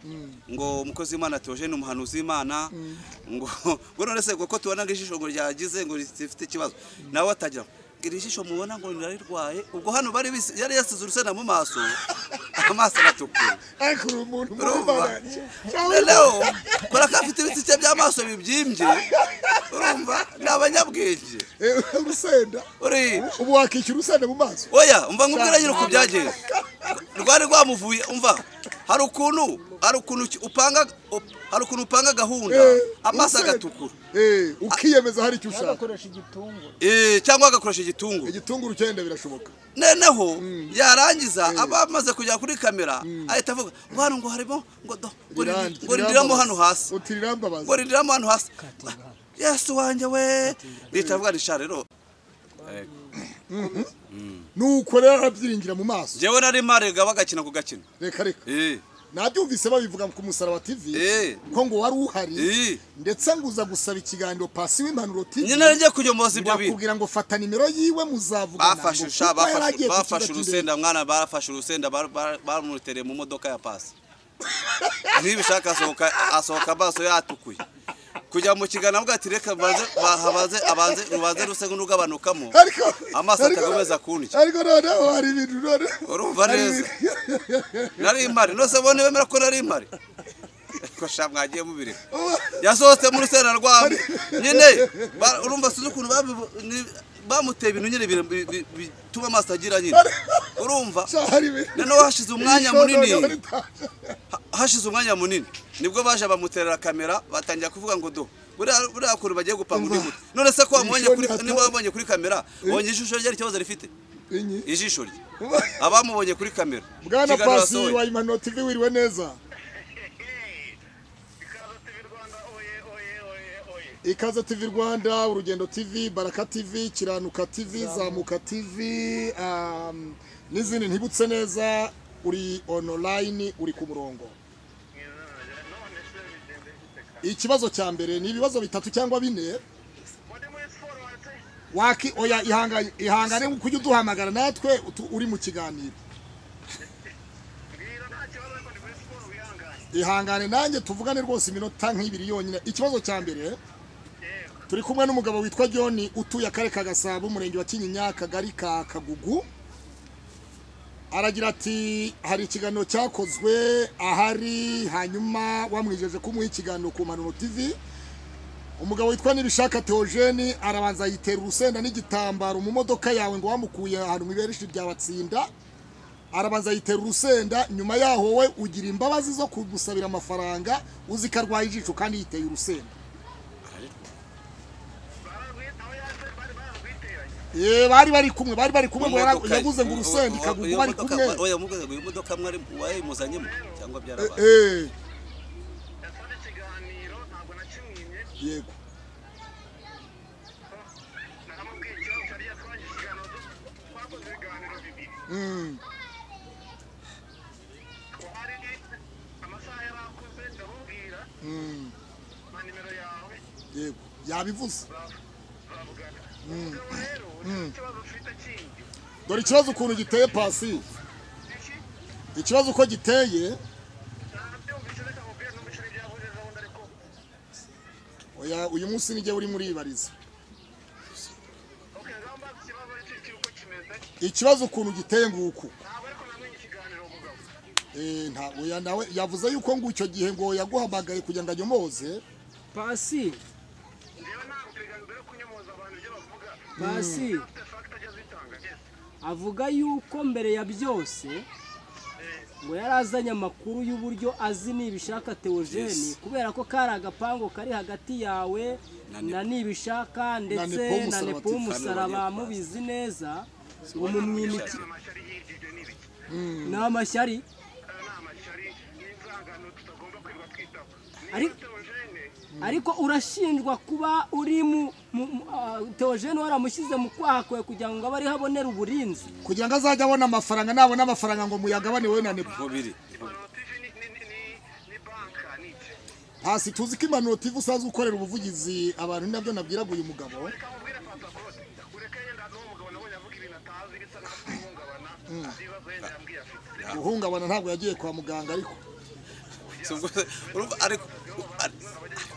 ngo umukozi w'Imana Theogene umuhanuzi w'Imana ngo ngo none se kuko tubona ngo ijisho ngo ryagize ngo rifite ikibazo nawe atangira ngo iri jisho mubona ngo nirarirwaye ubwo hano bari bisi- yari yasize urusenda mu maso amaso aratukura ariko uri umuntu Urumva? mubabanje noneho kora ko afite ibisike by'amaso bibyimbye urumva ni abanyabwenge urusenda uri ubu wakishyura urusenda mu maso oya umva nkubwira nyine uko byagenze rwari rwamuvuye umva hari ukuntu hari ukuntu ki- upanga up- hari ukuntu upanga gahunda Eh, amaso urusenda. agatukura Eh, ukiyemeza hari icyo ushaka bagakoresha igitunguru Eh, cyangwa agakoresha igitunguru igitunguru cyenda birashoboka noneho yarangiza aba amaze kujya kuri kamera ahita avuga ngo hano ngo harimo ngo do ngo rindi- ngo rindiramo hano hasi uti rirambabaza ngo rindiramo hano hasi yesu wanjye we leta avuga risha rero nuko rero arabyiringira mu maso njyewe nari marega bagakina ku gakino reka reka Eh, nabyumvise babivuga ku musaraba tv Eh. ko ngo wari uhari Eh. ndetse ngo uza gusaba ikiganiro pasi w'impanuro tv nyine ngiye kuyomoza ibyo bintu bakubwira ngo fata nimero yiwe muzavugana bafashe ngo usha kuko yari agiye bafashe ku bafashe kigo urusenda mwana barafashe urusenda bar- bar- bamutereye mu modoka ya pasi ntibishaka asohoka asohoka amaso yatukuye kujya mu kiganiro avuga ati reka baze bahabaze abanze rubanze ruse n'urugabanukamo cy'indege. ariko amaso ariko- atakomeza kundya ariko noneho hari ibintu noneho urumva hari neza ibintu- nari impari nose bone bemera ko nari impari ko sha mwagiye mubireka yasohotse mu rusenda rwabo nyine ba- urumva sinzi ukuntu babibu- ni- bamuteye ibintu nyine bire- bi- bi- bituma amaso agira nyine urumva Sha, hari ibintu noneho hashize umwanya Noneho munini ritaje. ha- hashize umwanya munini nibwo baje bamuterera kamera batangira kuvuga ngo do buriya buriya kuntu bagiye gupanga undi mutwe none se ko wamubonye kuri Ishoni niba wabonye kuri kamera wonye ijisho rye hari ikibazo rifite Inyi. ijisho rye abamubonye kuri kamera bwana ikiganiro pasi yasohoye. wa impanuro tv wiriwe neza ikaze tivi rwanda oye oye oye oye ikaze tv rwanda urugendo tv baraka tv kiranuka tv zamuka tv um, n'izindi ntibutse neza uri online uri ku murongo mwiza none se bigende gute ka ikibazo cya mbere ni ibibazo bitatu cyangwa bine muri muri siporo wate waki oya ihangane ihangane ngo ujye uduhamagara natwe utu- uri mu kiganiro mbwira nta kibazo ariko ni muri siporo wihangane ihangane nanjye tuvugane rwose iminota nk'ibiri yonyine ikibazo cya mbere yego turi kumwe n'umugabo witwa john utuye akarere ka gasabo umurenge wa kinyinya akagari ka kagugu aragira ati hari ikiganiro cyakozwe ahari hanyuma wamwijeje ko umuha ikiganiro ku mpanuro tv umugabo witwa nibishaka teogeni arabanza yitera urusenda n'igitambaro mu modoka yawe ngo wamukuye ahantu mu iberishi rya batsinda arabanza yitera urusenda nyuma yaho we ugira imbabazi zo kugusabira amafaranga uzi ko arwaye ijisho kandi yiteye urusenda bararwita aho yaje bari bararwiteranye Eh, bari bari kumwe bari bari kumwe ngo yara- Imodoka- yaguze ngo urusenda uwo- ikagugu iyo bari modoka- kumwe oya muguze ngo iyo modoka mwari wayimuzanyemo cyangwa byarabaye Eh, yasanze ikiganiro ntabwo nakimwimye yego naramubwiye ikibazo cyari yatwangije ikiganiro du- twakoze ibiganiro bibiri Mm, twari amasaha yarakuze ndamubwira mm, mpa nimero yawe yego yabivuze turavugana umugabo rero ufite ikibazo ufite kindi dore ikibazo ukuntu giteye pasi iki ikibazo uko giteye nabyumvise reka mubwire n'umuceri byahujeje ubundi ariko oya uyu munsi nijye uri muri ibariza Okay, ngamba ikibazo iki cy'uko kimeze ikibazo ukuntu giteye nguku ntabwo ariko namenye ikiganiro umugabo Eh, nta oya nawe yavuze yuko ngo icyo gihe ngo yaguhamagaye kugira ngo anyomoze pasi njyewe ntabwo perezida yo kunyomoza abantu ibyo bavuga pasi afite fagita ajya azitanga yes avuga yuko mbere ya byose ngo yari azanye amakuru y'uburyo azi nibishaka teogeni Yes. kubera ko kari agapangu kari hagati yawe Na Nepo. na nibishaka ndetse Nepo na Musaraba nepo TV. umusaraba mubizi neza ngo Aya mumwimike ni amashyari yinjije n'ibiki ni amashyari aya ni amashyari n'inzangano tutagomba kwirirwa twitaho Ari- niba teogene ariko urashinjwa kuba uri mu mu- mu- ah, teogeni waramushyize mu kwaha kwawe kugira ngo abe ariho abonera uburinzi kugira ngo azajye abona amafaranga nabona amafaranga ngo muyagabane wowe na nebo nkubiri impanuro tv ni- ni- ni- ni- ni banka ni iki pasi tuzi ko impanuro tv usanzwe ukorera ubuvugizi abantu ni nabyo nabwiraga uyu mugabo reka mubwire pantakote ureke yenda n'uwo mugabo nabonye avuga ibintu atazi bisa n'aho ahungabana azi ibibazo yenda yambwiye afite guhungabana ntabwo yagiye kwa muganga ariko Si ubwo se- urumva ariko ari-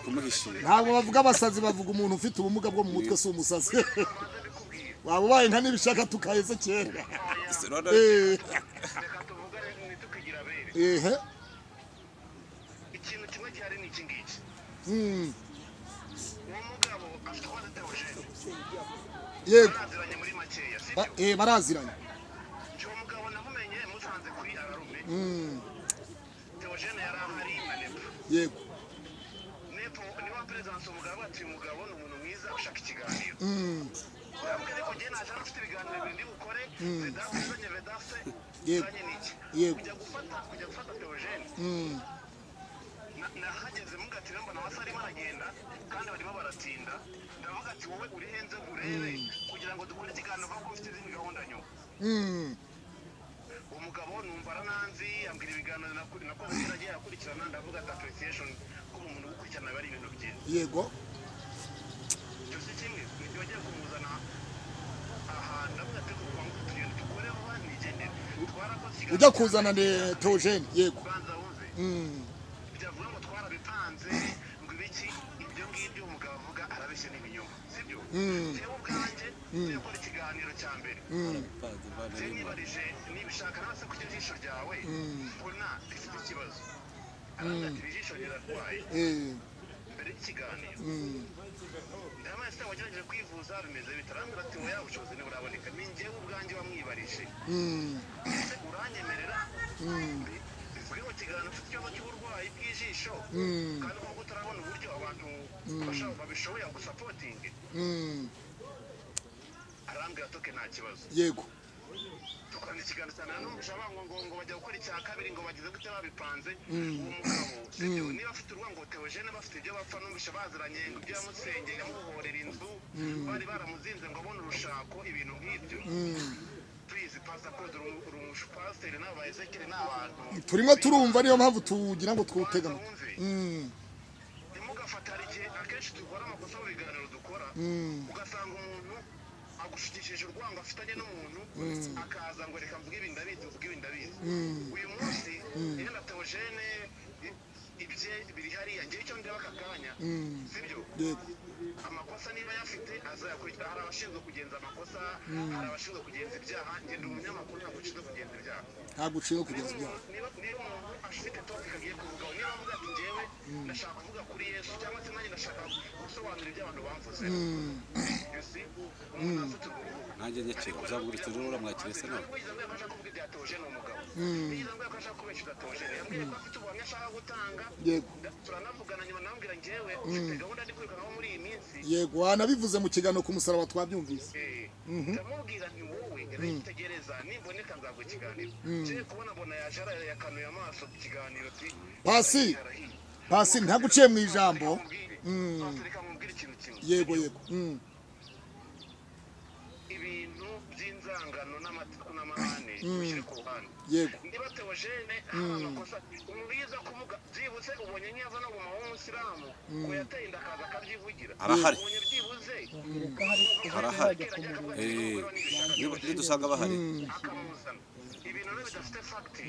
kumuhishira ntabwo bavuga abasazi bavuga umuntu ufite ubumuga bwo mu mutwe si umusazi waba ubaye nka n'ibishaka tukaheze kera Si- none- Eh, reka tuvugane ntitukwiye abere ehe ikintu kimwe gihari ni iki ngiki Mm, uwo mugabo afite uko azi teogene yego baraziranye muri makeya si Ba- eh, baraziranye byo uwo mugabo namumenye musanze kuri ararume Mm, teogene yari ahari na nepo yego nepo niwe waperezidansi umugabo ati uyu mugabo ni umuntu mwiza ushaka ikiganiro Mm, urambwira ariko njyewe ntacyo nafite ibiganiro bibiri ndi bukore vedasi uzanye vedasi Yego. uzanye n'iki Yego. kujya gufata kujya gufata teogene mm, Na- nahageze mugatira mbona amasaha arimo aragenda kandi barimo baratinda ndavuga ati wowe uri henze ngo urebe kugira ngo dukore ikiganiro kuko ufite izindi gahunda nyuma mm, umugabo numva arananzi ambwira ibiganiro nakuri nako abaturage akurikirana ndavuga ati appreciation ko umuntu gukurikirana biba ari ibintu byiza yego ibyo si kimwe nibyo bagiye kumuzana aha ndavuga ati kuva ngo tugende dukoreho nigendere twarakoze ikiganiro ujya kuzana ne teogene yego ubanza wuze Mm, byavuga ngo twarabipanze ngo ibiki ibyo ngibyo umugabo avuga arabeshya n'ibinyoma sibyo njyewe ubwanjye ngiye gukora ikiganiro cya mbere njye nibarije nibishaka nase ku jisho ryawe mbona rifite ikibazo arambwira ati iri jisho rirarwaye eh, mbere y'ikiganiro mm, ndabona se wagerageje kwivuza bimeze bitarambwira ati wowe ubushobozi ntiburaboneka ni njyewe ubwanjye wamwibarije mm, ese uranyemerera bivuge mu kiganiro ufite ikibazo cy'uburwayi bw'ijisho mm, kandi kuko utarabona uburyo abantu bashaka babishoboye gusapotinga mm, arambwira toke nta kibazo yego dukorana ikiganiro cyane nanone bango ngo ngo bajya gukora icya kabiri ngo bagize gute babipanze uwo mugabo sibyo niba afite urwango teogene bafite ibyo bapfa numvisha baziranye ngo ibyo yamusengeye yamubohorera inzu bari baramuzinze ngo abone urushako ibintu nk'ibyo please pasiporo urumushi pasiteri n'abayesekeri n'abantu turimo turumva niyo mpamvu tugira ngo Banza twutega amatwi. wumve. Mm, ntimugafatare igihe akenshi dukora amakosa mu biganiro dukora ugasanga umuntu agushikishije urwango afitanye n'umuntu akaza ngo reka mvuge ibi ndabizi mvuge ibi ndabizi uyu munsi iyo na teogene ibye biri hariya ngewe icyo ndeba aka kanya sibyo yego amakosa niba ayafite azayakurikira hari abashinzwe kugenza amakosa hari abashinzwe kugenza ibyaha ngenda umunyamakuru ntabwo ushinzwe kugenza ibyaha ntabwo uciye kugeza ibyaha niba niba umuntu afite topika agiye kuvugaho niba avuga ati njyewe ndashaka kuvuga kuri yesu cyangwa se nanjye ndashaka gusobanura ibyo abantu bavuze You see? umuntu afite ubwoko nanjye nyakira uzavuga uti rero uramwakira se nawe wigize ngo yafasha kuvuga ibya teoje ni umugabo wigize ngo yafasha kubeshyuza teoje yambwiye ko afite ubuhamya ashaka gutanga yego nda- turanavugana nyuma nambwira njyewe ufite gahunda ndi kwirukankaho muri iyi minsi yego wanabivuze mu kiganiro ku musaraba twabyumvise Eh, ndamubwira nti wowe ritegereza nimboneka nzagwa ikiganiro ngiye kubona mbona yaje ara- yakanuye amaso ku kiganiro ti Pasi. arahiye. pasi ntaguciye mu ijambo Reka nkubwire ikintu kimwe. yego yego Mm, ibintu by'inzangano n'amatsiko n'amahane bishyire ku ruhande yego niba teogene haba amakosa mwiza kuvuga byibuze ubonye nk'iyo no mu mahanga umusilamu ko yateye inda akaza akabyivugira Arahari. ubonye byibuze Arahari. akavuga ati, Eh, "Niba nibishaka niba- nidusanga bahari akamuzana ibintu rero bidafite fagiti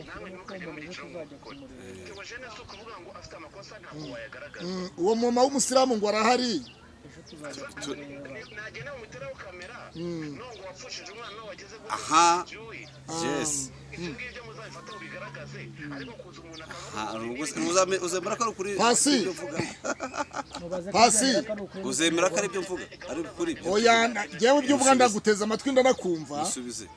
nawe ntukajye mu byiciro nk'ukuri teogene si ukuvuga ngo afite amakosa ntabwo wayagaragaza Mm, uwo mama w'umusilamu ngo arahari nagenda bamuteraho kamera nubwo wapfushije umwana wageze gutya Aha. byuyi. yes ibyo ngibyo muzabifate mubigaragaze ariko kuza umuntu akavuga Ah, ati, ubwo "Ibi se uzame- uzemera ko ari ukuri Pasi. ibyo mvuga mubaze ko Pasi. byaba ari ukuri uzemera ko ari ibyo mvuga ari ukuri ibyo oya na- njyewe ibyo uvuga ndaguteza amatwi ndanakumva usubize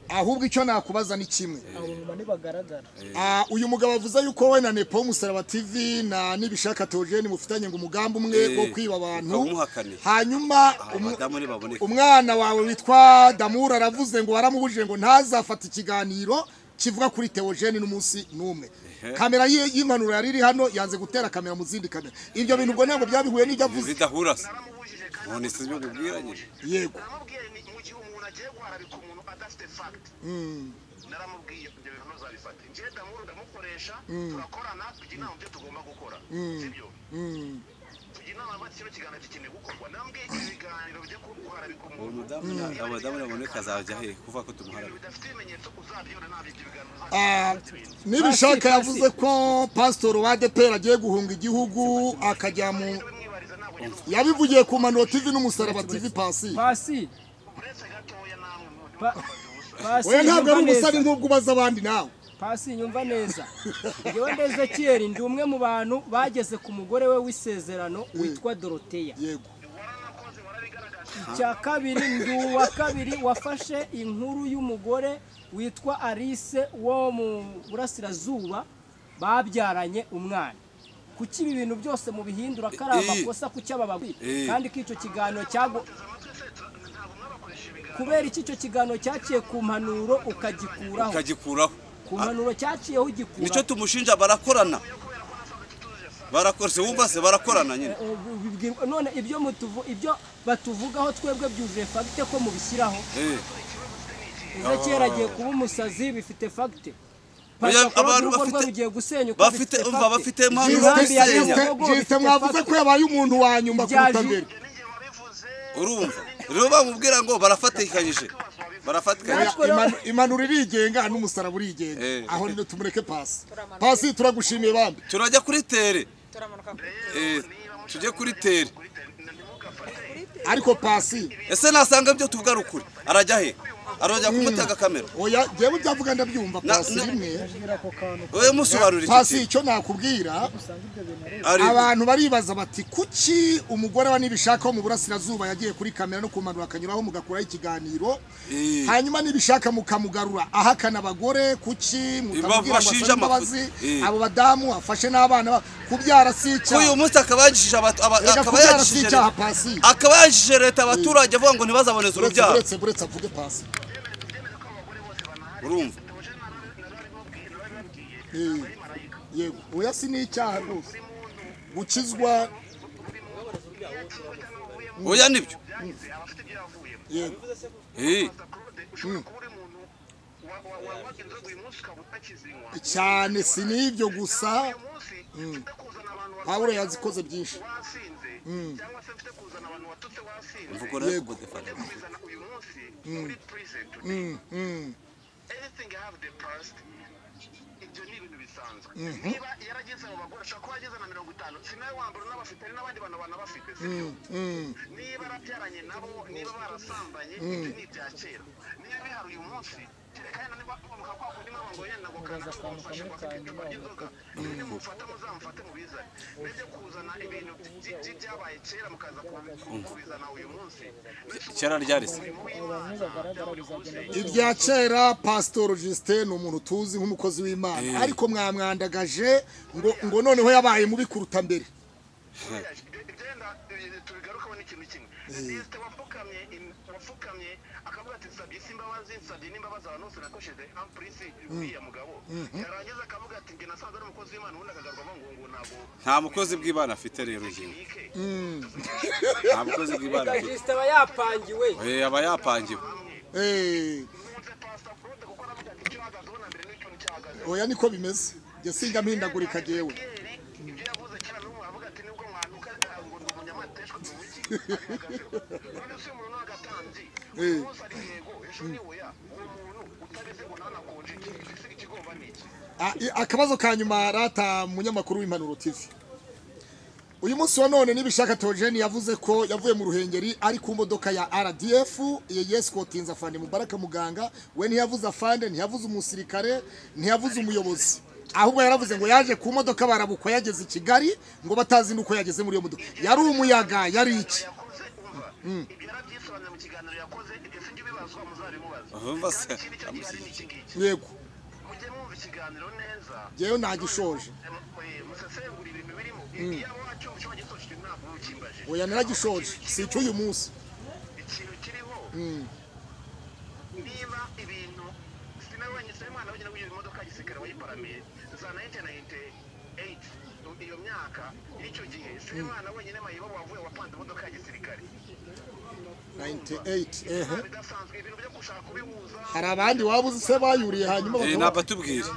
ahubwo icyo nakubaza ni kimwe abo mama ntibagaragara Ah, uyu mugabo avuze yuko we na nepo w'umusaraba tv na nibishaka teogene mufitanye ngo umugambi umwe Eh, wo kwiba abantu ukawumuhakanira. hanyuma umu- abadamu ntibaboneka umwana wawe witwa damura aravuze ngo waramubujije ngo ntazafata ikiganiro kivuga kuri teogene n'umunsi n'umwe kamera ye- y'impanuro yari iri hano yanze gutera kamera mu zindi kamera ibyo bintu ubwo ntabwo byabihuye n'ibyo avuze bidahura se naramubujije kandi none si ibyo nkubwira nyine yego naramubwiye ni mu gihe umuntu agiye guharabika umuntu adafite fagiti naramubwiye ibyo bintu ntuzabifate njyewe damuru ndamukoresha turakorana tujya inama mu byo tugomba gukora sibyo tujya inama niba kino kiganiro gikeneye gukorwa naramubwiye ibiganiro bijya guharabika uwo umuntu mudamu na- abadamu naboneka azajya he kuvuga ko ibintu tumuharabika bidafite ibimenyetso uzabyona ntabyo ibyo biganiro Ah, uzabifata ibintu nibishaka Pasi, yavuze ko pasitoro wa adeperi agiye guhunga igihugu akajya mu bimwibariza ntabwo nyine yabivugiye ku mpanuro tv n'umusaraba tv pasi pasi uretse gatoya namwe Pa- pasi oya ntabwo ari umva neza. umusare nk'ubwo ubaza abandi nawe pasi nyumva neza ngewe ndeze kiyeri ndi umwe mu bantu bageze ku mugore we w'isezerano witwa doroteya yego warakoze warabigaragaje icya kabiri ndi uwa kabiri wafashe inkuru y'umugore witwa alice wo mu burasirazuba babyaranye umwana kuki ibi bintu byose mubihindura ko ari Eh, eh. amakosa kuki aba bagwi- Eh. kandi ko icyo kiganiro cyago teze amatwi se tu- ntabwo mwabakoresha ibiganiro kubera iki icyo kiganiro cyaciye ku mpanuro ukagikuraho ukagikuraho ku mpanuro cyaciyeho nicyo ugikuraho tumushinja barakorana barakorana se wumva se barakorana nyine Eh, ubu bibwirwa- none ibyo mutuvu ibyo batuvugaho twebwe byuzuye fagite ko mubishyiraho Eh, Ezekiel agiye kuba umusazi bifite fagite Oya, abantu rwe bafite- rugiye gusenyuka bafite rufite umva factor. bafite impamvu Jisite- jisite basenya. Jisite- jisite- jisite mwavuze ko yabaye umuntu wa nyuma kuruta mbere n'igihe wabivuze urumva rero bamubwira ngo barafatikanyije barafatikanyije Natwe rero- Imanu- impanuro irigenga n'umusaraba urigenga Eh. aho niyo tumureke pasi pasi turagushimiye bambi turajya kuri tere turamanuka kuri Eh, tujye kuri tere ariko pasi ese nasanga ibyo tuvuga ari ukuri arajya he arajya kumutega kamera oya njyewe ibyavuga ndabyumva Na- pasi na- rimwe wowe musobanurira iki pasi kintu icyo nakubwira ari abantu baribaza bati kuki umugore wa nibishaka wo mu burasirazuba yagiye kuri kamera no kumanura akanyuraho mugakuraho ikiganiro Eh. hanyuma nibishaka mukamugarura ahakana abagore kuki mutamubwira ngo bashinja asabe imbabazi amafuti. Eh. abo badamu afashe n'abana ba- kubyara si icyaha uyu munsi akaba yagishije abatu- aba- Erega akaba kubyara si yagishije icyaha pasi akaba yagishije leta abaturage avuga ngo ntibazaboneze uretse urubyaro uretse uretse avuge pasi urumva Eh, yego oya si ni icyaha rwose gukizwa oya nibyo afite ibyo yavuyemo yego Eh, claude ushobora kuba uri umuntu wa- wa- wa- wanywa inzoga uyu munsi ukaba utakizinywa cyane si n'ibyo gusa uyu munsi mfite kuzana abantu pawulo warwaye yazikoze byinshi wasinze cyangwa se mfite kuzana abantu watutse wasinze mvugo rero Yego. kubudefata. ujye kubizana uyu munsi muri prison today anything have the past ibyo ni ibintu bisanzwe niba yarageze abo bagore ashobora kuba yageze na mirongo itanu si nawe wa mbere unabafite hari n'abandi bantu banabafite sibyo niba yarabyaranye nabo niba barasambanye ibyo ni ibya kera niba bihari uyu munsi kereka yenda niba mwamuka kwa kundi mwaba ngo yenda ngo kana ngo mufashe ngo afite icupa ry'inzoga ni mufata muzamufate mubizane nibyo kuzana ibintu by- by- byabaye kera mukaza kubi- kubizana uyu munsi kera ryari se ibya kera pasitoro jisite ni umuntu tuzi nk'umukozi w'imana ariko mwamwandagaje ngo ngo noneho yabaye mubi kuruta mbere byenda tubigarukaho n'ikintu kimwe lisite wapfukamye im- wapfukamye akavuga ati nsabye isi imbabazi nsabye n'imbabazi abantu bose nakosheze ampurisi uriya mugabo yarangiza akavuga ati njye nasanze ari umukozi w'imana ubundi akagarukamo ngo ngo ntabwo nta mukozi bw'imana afite rero njyewe bike nta mukozi bw'imana Reka afite jisite aba yapangiwe Eh, aba yapangiwe Eh, nkunze pasita claude kuko aravuga ati icyo ahagaze ubona mbere n'ikintu cyahagaze oya niko bimeze njye singa mpindagurika jewe ibyo yavuze kera n'ubu aravuga ati nibwo mwanuka ah, ngo ndi umunyamateshwa mu wiki none se umuntu w'agatambyi uyu munsi ari yego ejo ni oya uwo muntu utareze ngo ntanakonje igisiga ikigomba ni iki Ah, i- akabazo ka nyuma rata munyamakuru w'impanuro tv uyu munsi wa none nibishaka Theogene yavuze ko yavuye mu ruhengeri ari ku modoka ya rdf ya yes kotinza afande mubaraka muganga we ntiyavuze afande ntiyavuze umusirikare ntiyavuze umuyobozi ahubwo yaravuze ngo yaje ku modoka barabukwa yageze i kigali ngo batazi n'uko yageze muri iyo modoka yari umuyaga yari iki yakoze umva ibyo yarabyisobanura mu kiganiro yakoze ibyo sijya ubibazwa muzabimubaza Ahumva se, kandi ikindi cyo gihari ni iki ngiki yego mujye mwumva ikiganiro neza yewe nagishoje eh, musesengura ibintu birimo iyaba wacyumva icyo wagisoje ntabwo ukimbaje oya naragishoje si icy'uyu munsi ikintu kiriho niba ibintu sinawe wenyine sinawe mwana wenyine w'iyo modoka ya gisirikare wayiparamiye za 1998 iyo myaka y'icyo gihe sinawe mwana wenyine mayibo wavuye wapanze imodoka ya gisirikare 98 ehe bidasanzwe ibintu byo gushaka kubihuza hari abandi waba uzi se bayuriye hanyuma Eh, bakaba nabatubwire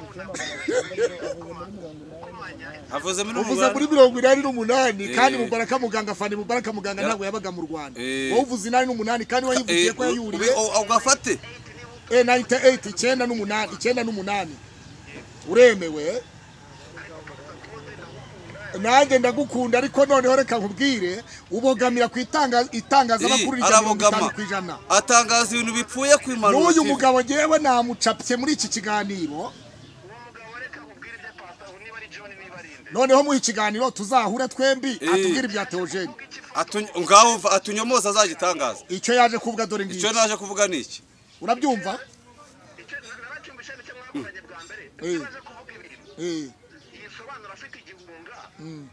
avuze muri uvuze muri umunani mirongo inani n'umunani kandi Eh. mubaraka muganga afande mubaraka muganga Ya- ntabwo yabaga mu rwanda Eh. wowe uvuze inani n'umunani kandi wayivugiye Eh, ko yayuriye u- u- ugafate eh, 98 icyenda n'umunani icyenda n'umunani uremewe nanjye ndagukunda ariko noneho reka nkubwire ubogamira ku itangaza itangazamakuru Eh, rya mirongo arabogama itanu ku ijana atangaza ibintu bipfuye ku impanuro n'uyu TV. mugabo ngewe namucapye muri iki kiganiro ari john niba ari nde noneho muha ikiganiro tuzahure twembi Eh. atubwire ibya teogene Atu- ngaho uva- atunyomoza azagitangaza icyo yaje kuvuga dore ngicyo icyo naje kuvuga ni iki urabyumva icyo nabacyumvishe nicyo mwavuganye bwa mbere Eh. icyo baje kuvuga ibintu Eh, yisobanura afite igihunga yi-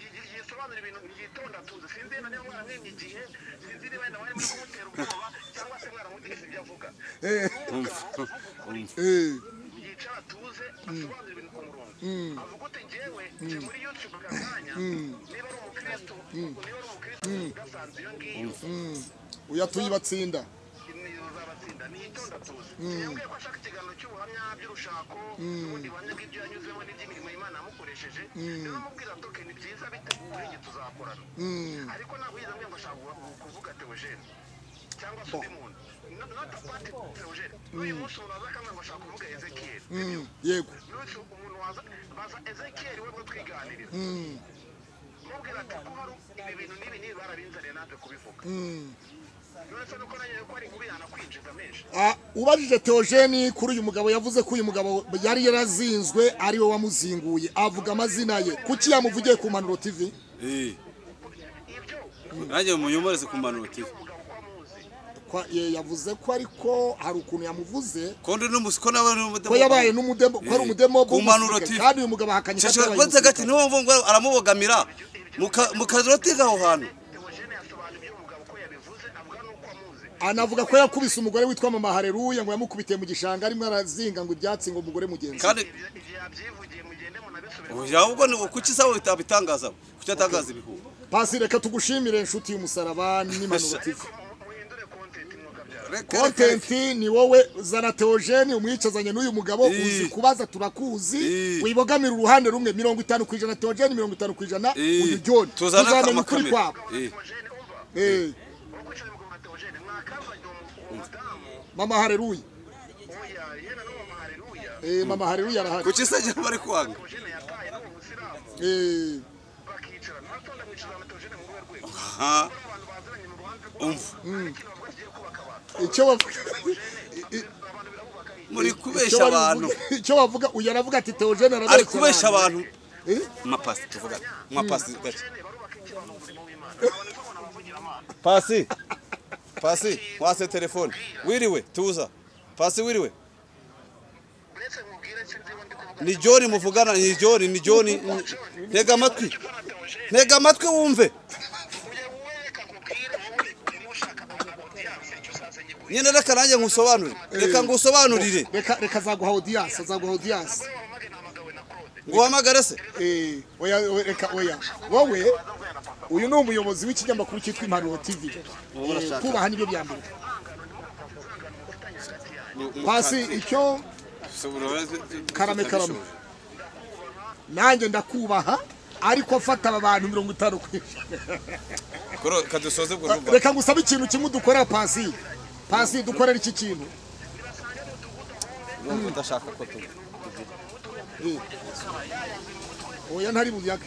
yi- yisobanura ibintu yitonda tuzi sinzi na niba mwaramwimye igihe sinzi niba wenda mwari muri kumutera ubwoba cyangwa se mwaramwumvise ibyo avuga ni umugabo uvuga ukuri eh, yicara atuze asobanura ibintu ku murongo avuga ute njyewe nje muri youtube ka kanya niba ari umukristo niba ari umukristo gasanze iyo ngiyo uyu atuye ibatsinda niyo uzabatsinda niyitonda tuzi yambwiye ko ashaka ikiganiro cy'ubuhamya by'urushako n'ubundi buhamya bw'ibyo yanyuzemo n'iby'imirimo y'imana yamukoresheje niba amubwira ati ni byiza biteguye igihe tuzakorana ariko ntabwo yize ambwiye ngo ashaka kuvuga- kuvuga teogene cyangwa se undi muntu No- not apart teogene n'uyu munsi umuntu waza akambwira ngo ashaka kuvuga ezekiyeli Mm, yego n'uyu umuntu waza baza ezekiyeli we ngo twiganirize mubwira ati ko hari ibi bintu n'ibi n'ibi barabinzaniye natwe kubivuga uretse nuko nanjye ko ari kubihana kwinjiza menshi Ah, ubajije teogene kuri uyu mugabo yavuze ko uyu mugabo yari yarazinzwe ari we wamuzinguye avuga amazina ye kuki yamuvugiye ku mpanuro tv Eh, ibyo nanjye munyomoreze ku mpanuro TV umugabo ko amuzi Kwa- ye- yavuze ko ariko hari ukuntu yamuvuze ko ndi n'umusi ko nawe ni ko yabaye n'umudemo ko ari Eh, umudemo ku mpanuro w'umusirikare. TV. kandi uyu mugabo ahakanye ko Shashaka atabaye kubaza gati umusirikare. niwo mvungu aramubogamira muka- mukarotinga aho hantu teogene yasobanura ibyo umugabo ko yabivuze avuga n'uko amuzi anavuga ko yakubise umugore witwa mama hareruya ngo yamukubitiye mu gishanga arimo arazinga ngo ibyatsi ngo umugore mugenzi we. kandi Ibyo- ibyo yabyivugiye mugende munabisubire oya, ahubwo ni kuki sawe utabitangaza kuki atangaza ibihuha pasi reka tugushimire inshuti y'umusaraba n'impanuro TV ariko mu- muhindure kontenti mwokabyara Reka- reka- kontenti ni wowe zana teogene umwicazanye n'uyu mugabo Ii. uzi kubaza turakuzi Ii. wibogamira uruhande rumwe mirongo itanu ku ijana teogene mirongo itanu ku ijana Ii. uyu john Tuzane tuzamenya ukuri amakamera. kwabo Eh. teogene umva Eh, wowe kwicara umugabo na teogene mwakambanye uwo mu- umudamu mama hareruya oya yena n'uwo mahareruya Eh, mama hareruya arahari kuki se njye bari kwanga teogene yataye n'uwo musilamu Eh, bakicara ntatonda mwicara na teogene mu ruhe rwego aha abantu baziranye mu ruhande umva rw'ikintu bavuga kigiye kubaka abantu icyo bavuga abantu birabubaka iyi muri icyo kubesha abantu babivuga- icyo bavuga uyu aravuga ati teogene ari kubesha abantu mwapasi tuvuga mwapasi gake teogene barubaka iki abantu mu murimo w'imana abantu nibo umuntu abavugira amana pasi pasi wase telefone wiriwe tuza pasi wiriwe uretse mubwire cyo ndibo ndi kuvuga ni joni muvugana ni joni ni joni ntega amatwi ko na teogene ntega amatwi wumve ujye wereka nkubwire wowe urimo ushaka abantu audience icyo uzazanye kuri nyine reka nanjye ngusobanurire reka ngusobanurire reka reka azaguha audience azaguha audience wowe wamage nahamagawe na claude nguhamagare se Eh, oya oya, reka oya wowe uyu ni umuyobozi w'ikinyamakuru cyitwa impanuro tv Eh, kubaha nibyo bya mbere pasi icyo karame karame nanjye ndakubaha ariko fata aba bantu mirongo itanu ku ijana koro kadusoze bwo ruba reka ngusaba ikintu kimwe udukorera pasi pasi dukorera iki kintu numva udashaka ko tu Eh. oya ntari buyaga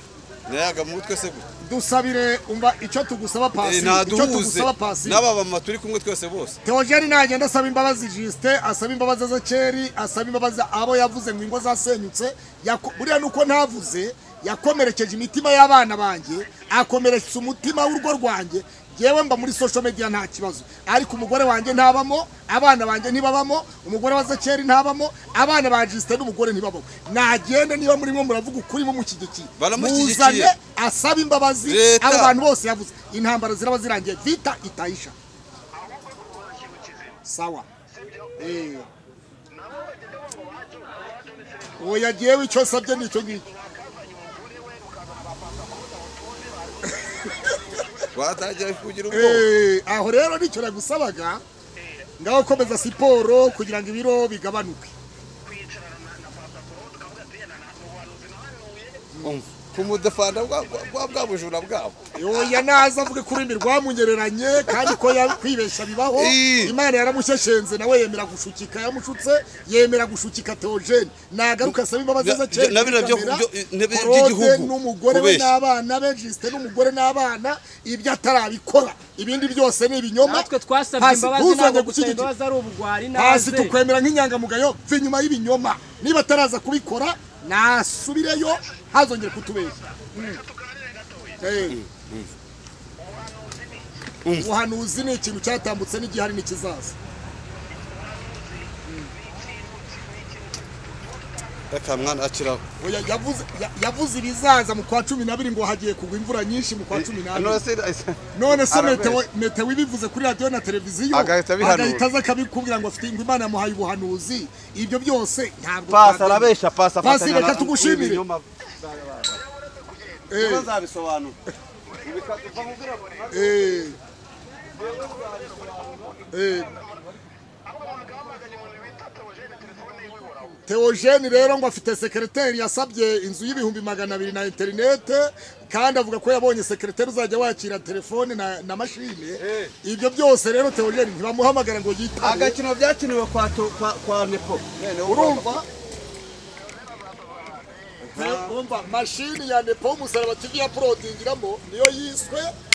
nayaga mu mutwe se gute dusabire umva icyo tugusaba Eh, pasi nta icyo duhuze tugusaba pasi n'aba mama turi kumwe twese bose Teogene nagenda asaba imbabazi Justin asaba imbabazi Ezekeri asaba imbabazi abo yavuze ngo ingo zasenyutse yako- buriya nuko ntavuze yakomerekeje imitima y'abana banjye akomerekeza umutima w'urugo rwanjye yewe mba muri social media nta kibazo ariko umugore wanjye ntabamo abana banjye ntibabamo umugore wa Ezekeri ntabamo abana ba Justin n'umugore ntibabamo nagende niba muri mwe muravuga ukuri mumushyigikiye Baramushyigikiye. muzane asaba imbabazi Leta. abo bantu bose yavuze intambara ziraba zirangiye vita itahisha ahubwo ari kuvuga ikintu kizima sawa sibyo Eh, nabo bagenda bumva wacu wacu ni serivisi uwo yagiyewe icyo asabye nicyo ngicyo watangira kugira ubwoba Eh, aho rero nicyo nagusabaga ngaho komeza siporo kugira ngo ibiro bigabanuke umva ku mudafanda bwa- bwa bwa- bwa bujura bwabo oya naza avuge ko ururimi rwamunyereranye kandi ko ya- kwibeshya bibaho Eh. imana yaramushyeshyenze nawe yemera gushukika yamushutse yemera gushukika teogene nagaruka asaba imbabazi Bya- z'akera na bino byo- kamera, byo- na bino Claude by'igihugu, n'umugore we kubeshya. n'abana be jisite n'umugore n'abana ibyo atarabikora ibindi byose ni ibinyoma natwe twasabye Pasi, imbabazi ntuzajye ntabwo gusaba gushyigikira. imbabazi ari ubugwari hasi naze tukwemera nk'inyangamugayo mve inyuma y'ibinyoma niba ataraza kubikora nasubireyo hazongere kutubeshya reka tuganire gatoya Eh. ubuhanuzi ni ikintu cyatambutse n'igihari n'ikizaza reka mwana akiraho Oya, yavuze ya- yavuze ibizaza mu kwa cumi n'abiri ngo hagiye kugwa imvura nyinshi mu kwa cumi n'abiri none se meteo meteo ibivuze kuri radiyo na televiziyo Agahita abihanura. agahita aza akabikubwira ngo afite ngo imana yamuhaye ubuhanuzi ibyo byose ntabwo pasi twagenda. arabeshya pasi Pasi afatanya reka tugushimire Eh, nzabisobanura eh, eh. Theogene rero ngo afite sekereteri yasabye inzu y'ibihumbi magana abiri na interinete kandi avuga ko yabonye sekereteri uzajya wakira telefone na, na mashine ibyo byose rero Theogene ntibamuhamagara ngo yitabe agakino byakiniwe kwa to- kwa- kwa nepo urumva Theo- urumva mashini ya nepo umusaraba tv ya porodingiramo niyo yiswe